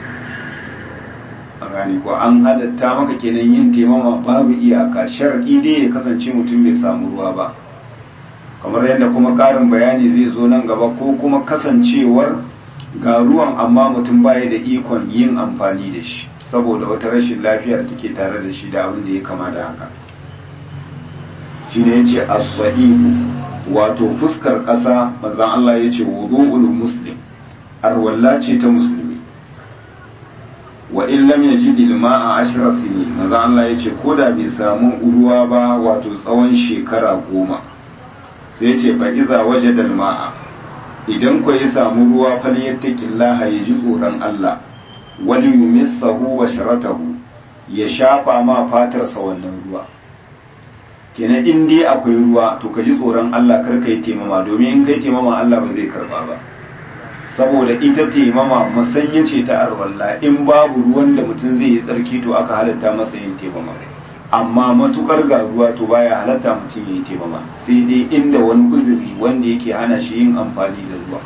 Speaker 1: a gani ko an halatta maka kenan yin taimama babu iyaka shar'i dai ya kasance mutum bai samu ruwa ba kamar yadda kuma ƙarin bayani zai zo nan gaba ko kuma kasancewar ga ruwan amma mutum baya da ikon yin amfani da shi saboda wata rashin lafiyar take tare da shi da abin da ya kama da haka shi ne ya ce as-sahihu wato fuskar ƙasa manzon Allah ya ce wudu'ul muslim arwalla ce ta musulmi wa in lam yajid al-ma'a ashra sinin manzon Allah ya ce koda bai samu ruwa ba wato tsawon shekara goma sai ya ce fa iza wajada al-ma'a idan ku ya samu ruwa fal yattaqillaha ya ji tsoron Allah wani yumissahu wa sharatahu ya shafa ma fatarsa wannan ruwa kenan in dai akwai ruwa to ka ji tsoron Allah kar ka yi taimama domin in kai taimama Allah ba zai karba ba saboda ita taimama musanya ce ta arwalla in babu ruwan da mutum zai yi tsarki to aka halatta masa yin taimama amma matukar ga ruwa to baya halatta mutum ya yi taimama sai dai inda wani uzuri wanda yake hana shi yin amfani da ruwa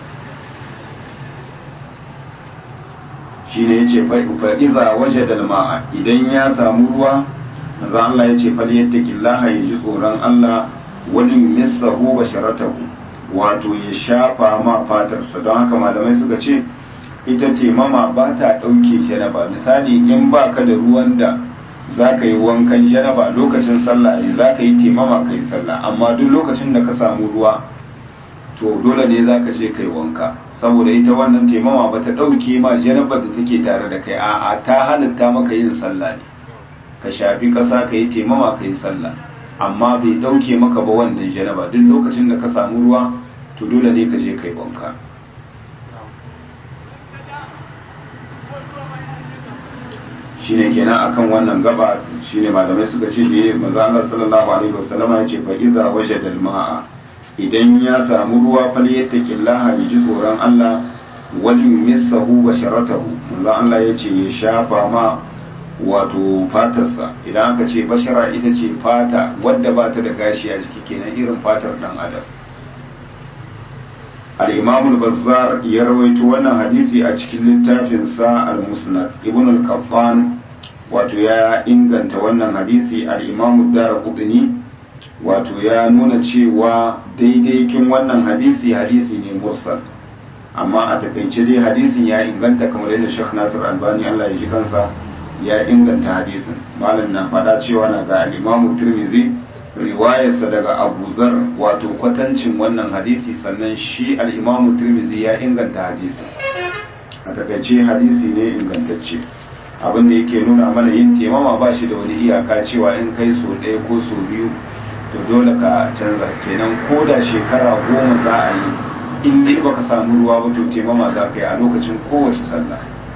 Speaker 1: shine yace fa iza wajada al-ma'a idan ya samu ruwa manzo Allah yace fal yattaqillaha yaji tsoron Allah wani missahu basharatahu wato ya shafa ma fatarsa don haka malamai suka ce ita taimama ba ta ɗauke janaba misali in ba ka da ruwan da za ka yi wankan janaba lokacin sallah ne za ka yi taimama ka yi sallah amma duk lokacin da ka samu ruwa to dole ne za ka je ka yi wanka saboda ita wannan taimama ba ta ɗauke ma janabar da take tare da kai a'a ta halitta maka yin sallah ne ka shafi ƙasa ka yi taimama ka yi sallah amma bai ɗauke maka ba wannan janaba duk lokacin da ka samu ruwa to dole ne ka je ka yi wanka shine kenan akan wannan gaba shine malamai suka ce da manzo Allah sallallahu alaihi wasallama ya ce fa idza wajada al-ma'a idan ya samu ruwa fal yattaqillaha ya ji tsoron Allah wal yumissahu basharatahu manzo Allah ya ce ya shafa ma wato fatarsa idan aka ce bashara ita ce fata wadda ba ta da gashi a jiki kenan irin fatar dan adam al-imam al-bazzar ya rawaito wannan hadisi a cikin littafin sa al-musnad ibn al-qattan wato ya inganta wannan hadisi al-imam ad-darqutni wato ya nuna cewa daidai kin wannan hadisi hadisi ne mursal amma a takaice dai hadisin ya inganta kamar yadda Sheikh Nasir Albani Allah ya ji kansa ya inganta hadisin malam na faɗa cewa na ga al-Imam Tirmidhi riwayarsa daga Abu Zar wato kwatancin wannan hadisi sannan shi al-Imam Tirmidhi ya inganta hadisin a takaice hadisi ne ingantacce abin da yake nuna mana yin temama ba shi da wani iyaka cewa in kai so ɗaya ko so biyu to dole ka canza kenan ko da shekara goma za a yi in dai baka samu ruwa ba to temama za ka yi a lokacin kowace sallah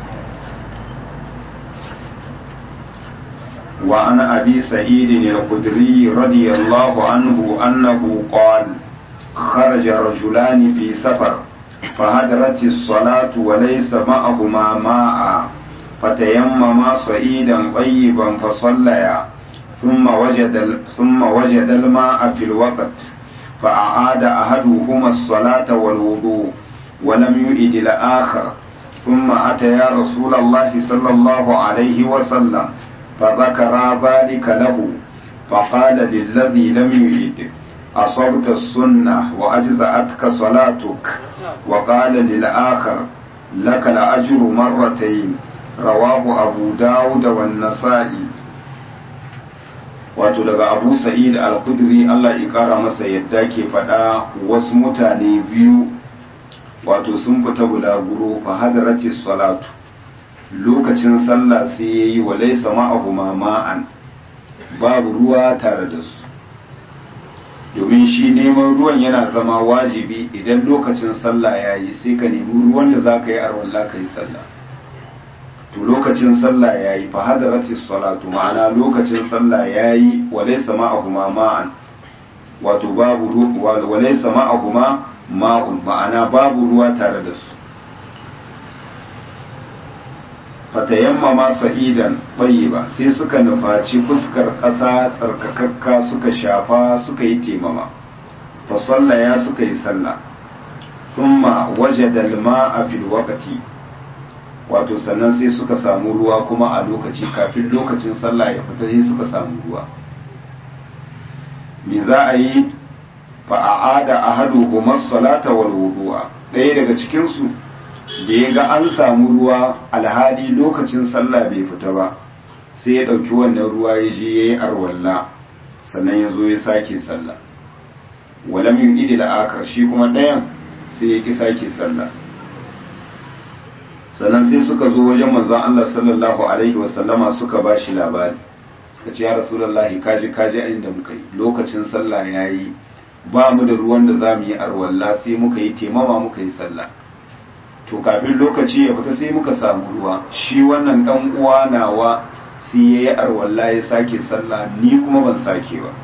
Speaker 1: وعن أبي سعيد الخدري رضي الله عنه أنه قال خرج رجلان في سفر فهدرت الصلاة وليس معهما ماء فتيمما صعيدا طيبا فصليا ثم وجد ثم وجد الماء في الوقت فأعاد أحدهما الصلاة والوضوء ولم يؤد الآخر ثم أتيا رسول الله صلى الله عليه وسلم فذكر ذلك له فقال للذي لم يعد أصبت السنة وأجزأتك صلاتك وقال للآخر لك الأجر مرتين رواه أبو داود والنسائي wato daga abu sa'id al-kudri Allah ya kara masa yadda ke faɗa wasu mutane biyu wato sun fita bulaguro fa hadarati salatu lokacin sallah sai ya yi wa laisa ma'ahuma ma'an babu ruwa tare da su domin shi neman ruwan yana zama wajibi idan lokacin sallah ya yi sai ka nemi ruwan da za ka yi arwalla ka yi sallah to lokacin sallah ya yi fa hadarati salatu ma'ana lokacin sallah ya yi wa laisa ma'ahuma ma'an wato babu ruwa wa laisa ma'ahuma ma'un ma'ana babu ruwa tare da su fatayammama sa'idan ba sai suka nufaci fuskar ƙasa tsarkakakka suka shafa suka yi temama fa sallaya suka yi sallah thumma wajada al-ma'a fil waqti wato sannan sai suka samu ruwa kuma a lokaci kafin lokacin sallah ya fita sai suka samu ruwa me za a yi fa a'ada ahaduhuma as-salata wal wudu'a ɗaya daga cikin su da ya ga an samu ruwa alhali lokacin sallah bai fita ba sai ya ɗauki wannan ruwa ya je ya yi arwalla sannan ya zo ya sake sallah walam yin idi da akar shi kuma ɗayan sai ya ƙi sake sallah sannan sai suka zo wajen manzon Allah sallallahu alaihi wasallama suka ba shi labari suka ce ya rasulullahi kaji kaji a inda muka yi lokacin sallah ya yi ba mu da ruwan da za mu yi arwalla sai muka yi temama muka yi sallah to kafin lokaci ya fita sai muka samu ruwa shi wannan dan uwa nawa sai ya yi arwalla ya sake sallah ni kuma ban sake ba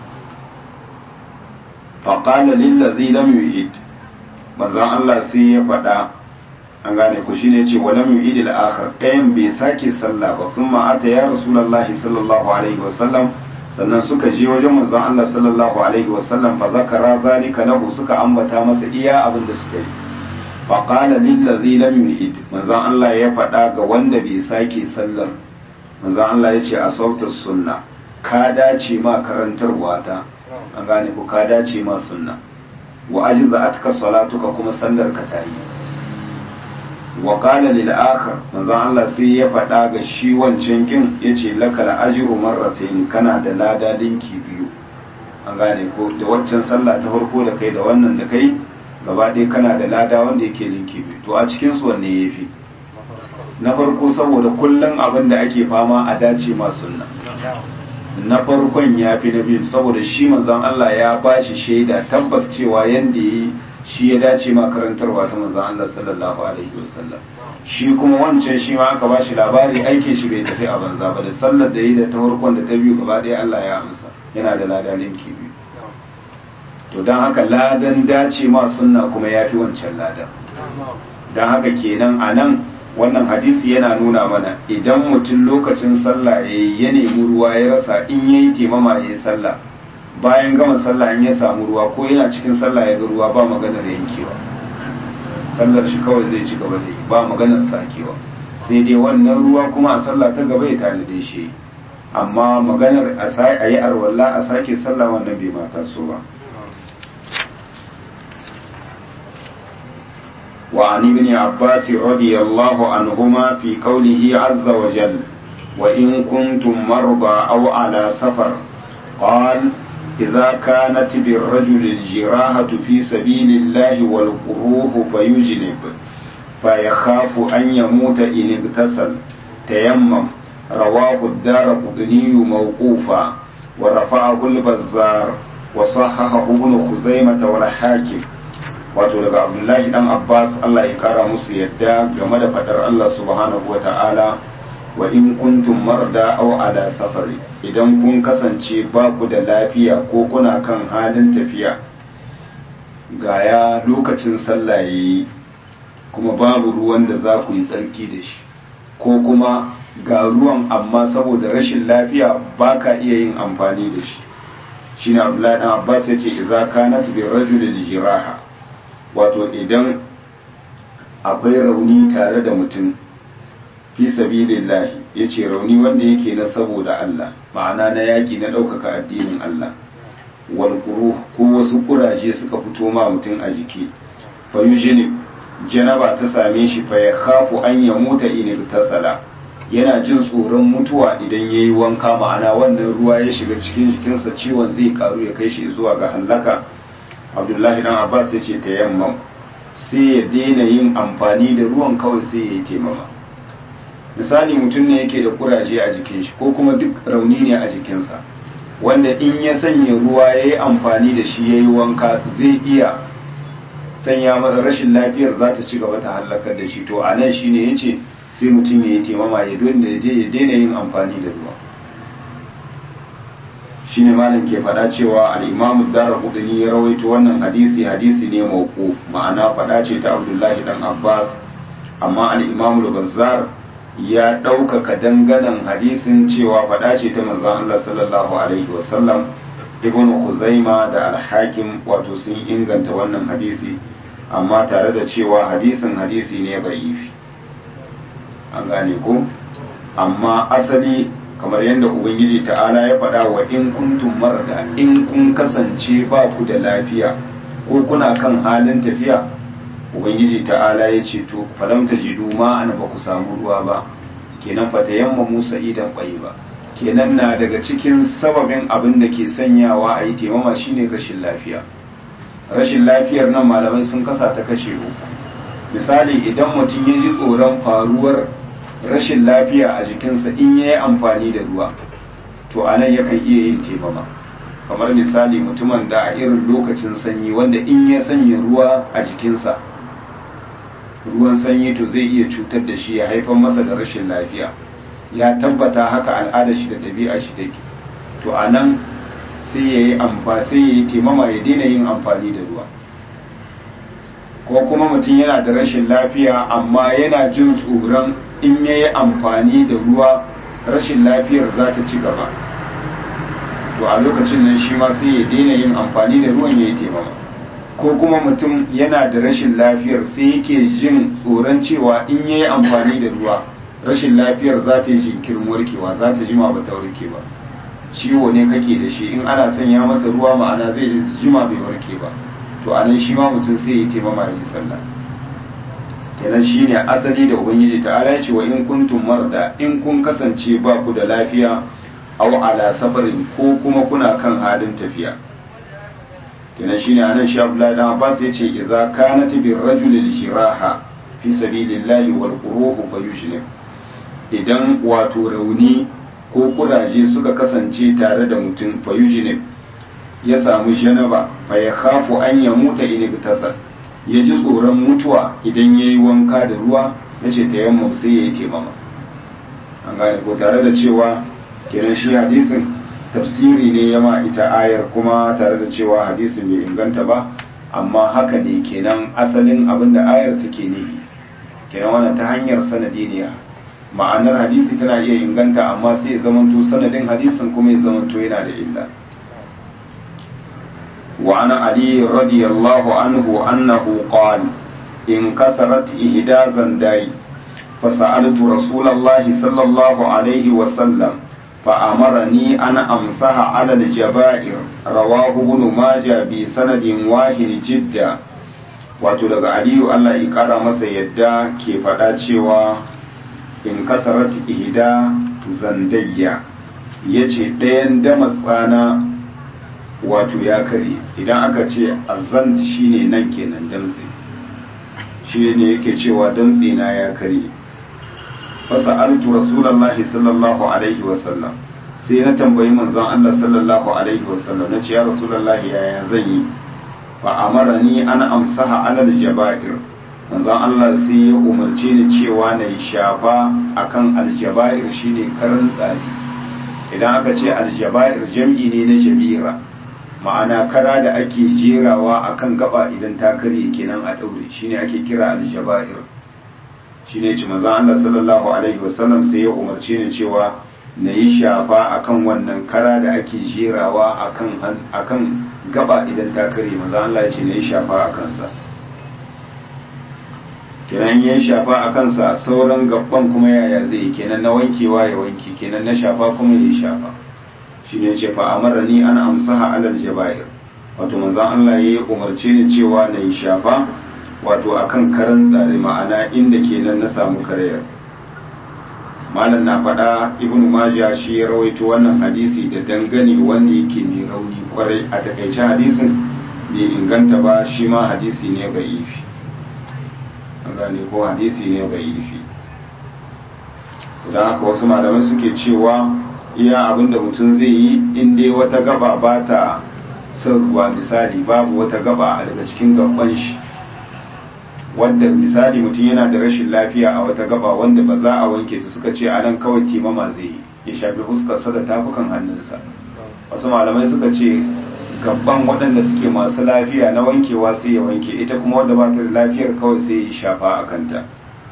Speaker 1: faƙala lillazi lam yu'id manzon Allah sai ya faɗa an gane ku shine ce wa lam yu'id al-akhar ɗayan bai sake sallah ba kuma ata ya rasulullahi sallallahu alaihi wa sallam sannan suka je wajen manzon Allah sallallahu alaihi wa sallam fa zakara zalika lahu suka ambata masa iya abin da suka yi fa qala lil ladhi lam yu'id manzon Allah ya faɗa ga wanda bai sake sallar manzon Allah ya ce asauta sunna ka dace ma karantarwa ta an gane ku ka dace ma sunna wa ajza'atka salatuka kuma sallar ka ta yi wa qala lil akhar manzon Allah sai ya faɗa ga shi wancan kin yace lakal ajru marratayn kana da lada dinki biyu an gane ko da waccan sallah ta farko da kai da wannan da kai gaba ɗaya kana da lada wanda yake linki biyu to a cikin su wanne yafi na farko saboda kullum abin da ake fama a dace ma sunna na farkon ya fi na biyu saboda shi manzon Allah ya ba shi shaida tabbas cewa yanda yi shi ya dace ma karantarwa ta manzon Allah sallallahu alaihi wasallam shi kuma wancan shi ma aka ba shi labari aike shi bai tafi a banza ba da sallar da yi da ta farkon da ta biyu gaba ɗaya Allah ya amsa yana da lada linki biyu to don haka ladan dace ma sunna kuma ya fi wancan ladan don haka kenan a nan wannan hadisi yana nuna mana idan mutum lokacin sallah ya nemi ruwa ya rasa in ya yi temama ya yi sallah bayan gama sallah in ya samu ruwa ko yana cikin sallah ya ga ruwa ba maganar yankewa sallar shi kawai zai ci gaba da yi ba maganar sakewa sai dai wannan ruwa kuma a sallah ta gaba ya tanade shi amma maganar a yi arwalla a sake sallah wannan bai mata so ba وعن ابن عباس رضي الله عنهما في قوله عز وجل وإن كنتم مرضى أو على سفر قال إذا كانت بالرجل الجراحة في سبيل الله والقروه فيجنب فيخاف أن يموت إن اغتسل تيمم رواه الدار قطني موقوفا ورفعه البزار وصححه ابن خزيمة والحاكم wato daga abdullahi dan abbas allah ya kara musu yadda game da fadar allah subhanahu wa ta'ala wa in kuntum marda aw ala safari idan kun kasance ba ku da lafiya ko kuna kan halin tafiya gaya lokacin sallah yayi kuma babu ruwan da za ku yi tsarki da shi ko kuma ga ruwan amma saboda rashin lafiya ba ka iya yin amfani da shi shine abdullahi dan abbas ya ce idza kanat bi rajulil jiraha wato idan akwai rauni tare da mutum fi sabilillahi ya ce rauni wanda yake na saboda Allah ma'ana na yaƙi na ɗaukaka addinin Allah walƙuru ko wasu ƙuraje suka fito ma mutum a jiki fayujini janaba ta same shi fa ya kafu an ya muta in tasala yana jin tsoron mutuwa idan ya yi wanka ma'ana wannan ruwa ya shiga cikin jikinsa ciwon zai karu ya kai shi zuwa ga hallaka abdullahi dan abbas ya ce tayammam sai ya daina yin amfani da ruwan kawai sai ya yi taimama misali mutum ne yake da kuraje a jikin shi ko kuma duk rauni ne a jikinsa wanda in ya sanya ruwa ya yi amfani da shi ya yi wanka zai iya sanya masa rashin lafiyar za ta ci gaba ta hallakar da shi to a nan shi ne ya ce sai mutum ya yi taimama ya daina yin amfani da ruwa shine malam ke faɗa cewa al-imam ad-darqutni ya rawaito wannan hadisi hadisi ne mawquf ma'ana faɗa ce ta Abdullahi dan Abbas amma al-imam al-Bazzar ya ɗaukaka danganan hadisin cewa faɗa ce ta manzon Allah sallallahu alaihi wasallam ibn Khuzaima da al-Hakim wato sun inganta wannan hadisi amma tare da cewa hadisin hadisi ne da'ifi an gane ko amma asali kamar yadda ubangiji ta'ala ya faɗa wa in kuntum marada in kun kasance ba ku da lafiya ko kuna kan halin tafiya ubangiji ta'ala ya ce to falam tajidu ma ana ba ku samu ruwa ba kenan fa tayamma musa idan ba kenan na daga cikin sababin abin da ke sanyawa a yi taimama shine rashin lafiya rashin lafiyar nan malamai sun kasa ta kashe uku misali idan mutum ya ji tsoron faruwar rashin lafiya a jikinsa in ya yi amfani da ruwa to a nan yakan iya yin taimama kamar misali mutumin da a irin lokacin sanyi wanda in ya sanya ruwa a jikinsa ruwan sanyi to zai iya cutar da shi ya haifar masa da rashin lafiya ya tabbata haka al'adar shi da ɗabi'a shi take to a nan sai ya yi amfani sai ya yi taimama ya daina yin amfani da ruwa ko kuma mutum yana da rashin lafiya amma yana jin tsoron in ya yi amfani da ruwa rashin lafiyar za ta ci gaba to a lokacin nan shi ma sai ya daina yin amfani da ruwan ya yi taimama ko kuma mutum yana da rashin lafiyar sai yake jin tsoron cewa in ya yi amfani da ruwa rashin lafiyar za ta yi jinkirin warkewa za ta jima ba ta warke ba ciwo ne kake da shi in ana sanya masa ruwa ma'ana zai jima bai warke ba to a nan shi ma mutum sai ya taimama ya yi sallah kenan shi ne asali da ubangiji ta ala ce wa in kuntum marda in kun kasance ba ku da lafiya aw ala safarin ko kuma kuna kan halin tafiya kenan shine anan shi Abdullahi dan Abbas yace idza kanat bir rajuli al-jiraha fi sabilillahi wal quruhu fayujlim idan wato rauni ko kuraje suka kasance tare da mutum fayujlim ya samu janaba fa ya khafu an ya muta in tasal ya ji tsoron mutuwa idan yayi wanka da ruwa yace tayammum sai yayi taimama an gane ko tare da cewa kenan shi hadisin tafsiri ne yama ita ayar kuma tare da cewa hadisin bai inganta ba amma haka ne kenan asalin abin da ayar take nufi kenan wannan ta hanyar sanadi ne ma'anar hadisi tana iya inganta amma sai ya zamanto sanadin hadisin kuma ya zamanto yana da illa وعن علي رضي الله عنه أنه قال انكسرت إهدى زنداي فسألت رسول الله صلى الله عليه وسلم فأمرني أن أمسح على الجبائر رواه ابن ماجه بسند واحد جدا wato daga aliyu Allah ya kara masa yadda ke faɗa cewa in kasarat ihda zandayya ya ce ɗayan dama tsana wato ya kare idan aka ce azant shine nan kenan damtse shi ne yake cewa damtse na ya kare fasa'altu rasulullahi sallallahu alaihi wasallam sai na tambayi manzon Allah sallallahu alaihi wasallam nace ya rasulullahi yaya zan yi fa amarani an amsaha alal jaba'ir manzon Allah sai ya umarce ni cewa na yi shafa akan aljaba'ir shine karan tsari idan aka ce aljaba'ir jam'i ne na jabira ma'ana kara da ake jerawa akan gaba idan ta karye kenan a daure shine ake kira aljaba'ir shine ce maza Allah sallallahu alaihi wasallam sai ya umarce ni cewa na yi shafa akan wannan kara da ake jerawa akan akan gaba idan ta kare maza Allah ya ce na yi shafa a kansa kenan ya shafa a kansa sauran gabban kuma yaya zai yi kenan na wankewa ya wanke kenan na shafa kuma ya shafa shi ne ce fa ni an amsaha alal jaba'ir wato manzon Allah ya umarce ni cewa na yi shafa wato akan karan tsare ma'ana inda kenan na samu karayar malam na faɗa ibn majah shi ya rawaito wannan hadisi da dangane wanda yake mai rauni kwarai a takaice hadisin bai inganta ba shi ma hadisi ne ga ifi an gane ko hadisi ne ga ifi don haka wasu malamai suke cewa iya abinda mutum zai yi in dai wata gaba ba ta son ruwa misali babu wata gaba daga cikin gaban shi wanda misali mutum yana da rashin lafiya a wata gaba wanda ba za a wanke su suka ce anan kawai timama zai yi ya shafi fuskarsa da tafukan hannunsa wasu malamai suka ce gaban waɗanda suke masu lafiya na wankewa sai ya wanke ita kuma wadda ba ta da lafiyar kawai sai ya shafa a kanta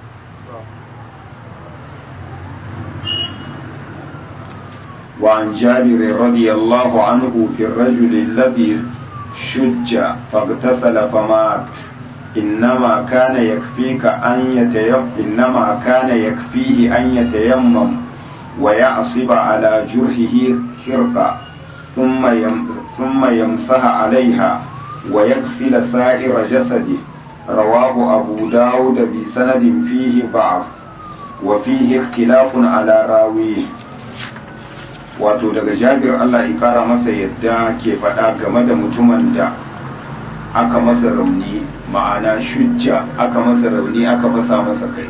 Speaker 1: وعن جابر رضي الله عنه في الرجل الذي شج فاغتسل فمات إنما كان يكفيك أن يتيم إنما كان يكفيه أن يتيمم ويعصب على جرحه خرقة ثم يم ثم يمسح عليها ويغسل سائر جسده رواه أبو داود بسند فيه ضعف وفيه اختلاف على راويه wato daga jabir Allah ya kara masa yadda ke faɗa game da mutumin da aka masa rauni ma'ana shujja aka masa rauni aka fasa masa kai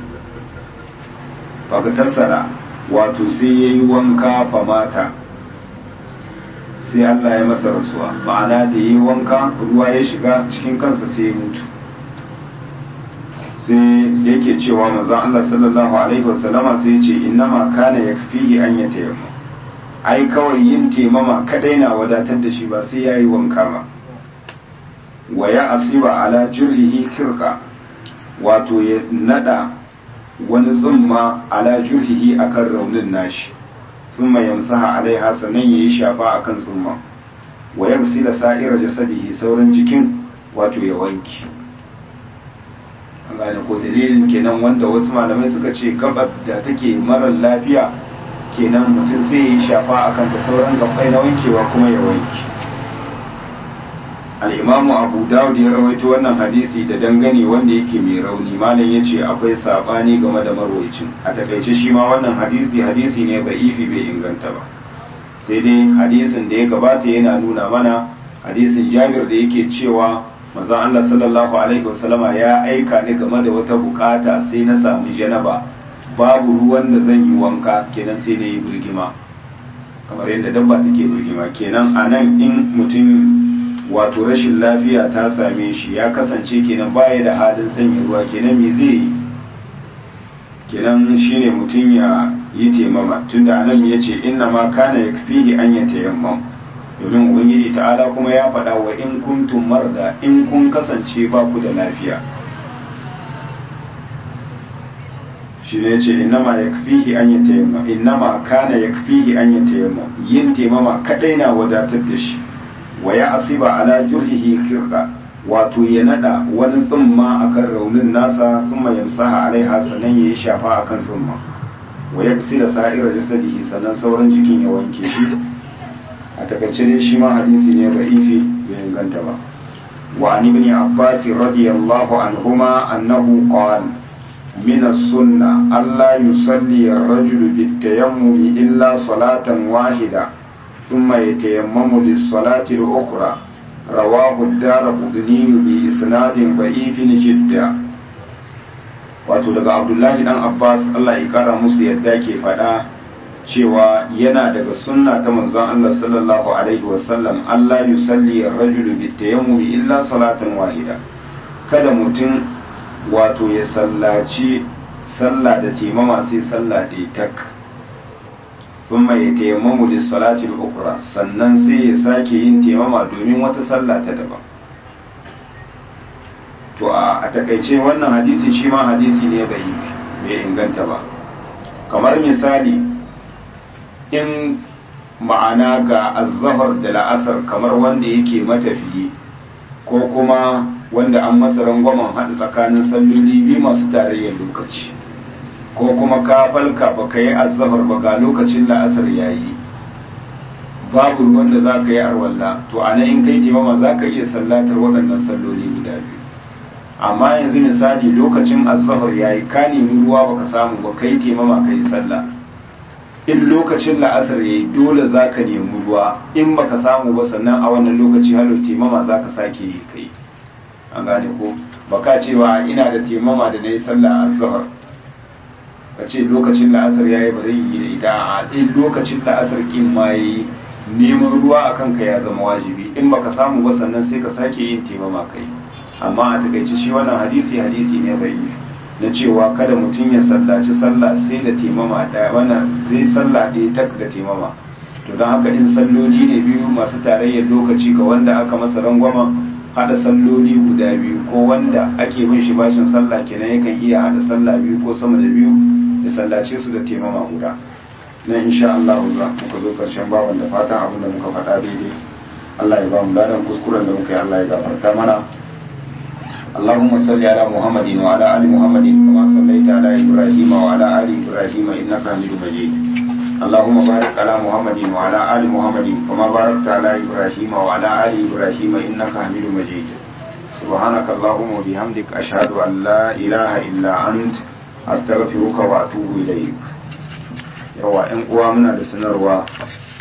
Speaker 1: fagatassara wato sai ya yi wanka famata sai Allah ya masa rasuwa ma'ana da yi wanka ruwa ya shiga cikin kansa sai ya mutu sai yake cewa manzon Allah sallallahu alaihi wasallama sai ce innama kana yakfihi an yatayamma ai kawai yin temama kadai na wadatar da shi ba sai yayi wanka ba wa ya asiba ala jurhihi kirka wato ya nada wani tsumma ala jurhihi akan raunin nashi thumma yamsaha alaiha sannan yayi shafa akan tsumma wa yaghsila sa'ira jasadihi sauran jikin wato ya wanki an gane ko dalilin kenan wanda wasu malamai suka ce gabar da take marar lafiya kenan mutum sai ya yi shafa akan da sauran gabbai na wankewa kuma ya wanki al'imamu abu dawud ya rawaito wannan hadisi da dangane wanda yake mai rauni malam ya ce akwai sabani game da marwacin a takaice shi ma wannan hadisi hadisi ne da ifi bai inganta ba sai dai hadisin da ya gabata yana nuna mana hadisin jabir da yake cewa manzon Allah sallallahu alaihi wasallama ya aika ni game da wata bukata sai na samu janaba babu ruwan da zan yi wanka kenan sai na yi birgima kamar yadda dabba take birgima kenan a nan in mutum wato rashin lafiya ta same shi ya kasance kenan baya da halin sanya ruwa kenan me zai yi kenan shine mutum ya yi taimama tunda anan ya ce inna ma kana yakfihi an ya tayammam domin ubangiji ta'ala kuma ya faɗa wa in kuntum marda in kun kasance ba ku da lafiya shi ne ce innama yakfihi an ya tayammam innama kana yakfihi an ya tayammam yin taimama kadai na wadatar da shi wa ya asiba ala jurhihi kirqa wato ya nada wani tsumma akan raunin nasa kuma yamsaha alaiha sannan yayi shafa akan tsumma wa yaksila sa'ira jasadihi sannan sauran jikin ya wanke shi a takaice dai shi ma hadisi ne ra'ifi bai inganta ba wa an ibn abbas radiyallahu anhuma annahu qala من السنة ألا يصلي الرجل بالتيمم إلا صلاة واحدة ثم يتيمم للصلاة الأخرى رواه الدار قدني بإسناد ضعيف جدا wato daga abdullahi dan abbas allah ya kara musu yadda ke faɗa cewa yana daga sunna ta manzon allah sallallahu alaihi wasallam allah yusalli ar-rajulu bitayammum illa salatan wahida kada mutum wato ya sallaci sallah da taimama sai sallah da tak ثم يتيمم للصلاة الأخرى sannan sai ya sake yin taimama domin wata sallah ta daban to a takaice wannan hadisi shi ma hadisi ne bai bai inganta ba kamar misali in ma'ana ga azzahar da la'asar kamar wanda yake matafiyi ko kuma wanda an masa rangwamen haɗa tsakanin salloli biyu masu tarayyar lokaci ko kuma ka falka ba ka yi azzahar ba ga lokacin la'asar yayi babu wanda za ka yi arwalla to a nan in kai taimama za ka iya sallatar waɗannan salloli guda biyu amma yanzu misali lokacin azzahar yayi ka nemi ruwa baka samu ba kai taimama ka yi sallah in lokacin la'asar yayi dole za ka nemi ruwa in baka samu ba sannan a wannan lokaci halar taimama za ka sake yi kai an gane ko baka cewa ina da taimama da na yi sallah azzahar ka ce lokacin la'asar ya yi bari yi da ita a ɗin lokacin la'asar ƙin ma ya yi neman ruwa a kanka ya zama wajibi in baka samu ba sannan sai ka sake yin taimama kai amma a takaice shi wannan hadisi hadisi ne bai yi na cewa kada mutum ya sallaci sallah sai da taimama ɗaya wannan sai sallah ɗaya tak da taimama to don haka in salloli ne biyu masu tarayyar lokaci ga wanda aka masa rangwama hada salloli guda biyu ko wanda ake bin shi bashin sallah kenan yakan iya hada sallah biyu ko sama da biyu ya sallace su da taimama guda na insha Allah za muka zo karshen baban da fatan abin da muka faɗa daidai Allah ya ba mu ladan kuskuren da muka yi Allah ya gafarta mana اللهم صل على محمد وعلى ال محمد كما صليت على ابراهيم وعلى ال ابراهيم انك حميد مجيد اللهم بارك على محمد وعلى ال محمد كما باركت على ابراهيم وعلى ال ابراهيم انك حميد مجيد سبحانك اللهم وبحمدك اشهد ان لا اله الا انت astaghfiruka wa atubu ilaik yawa ƴan uwa muna da sanarwa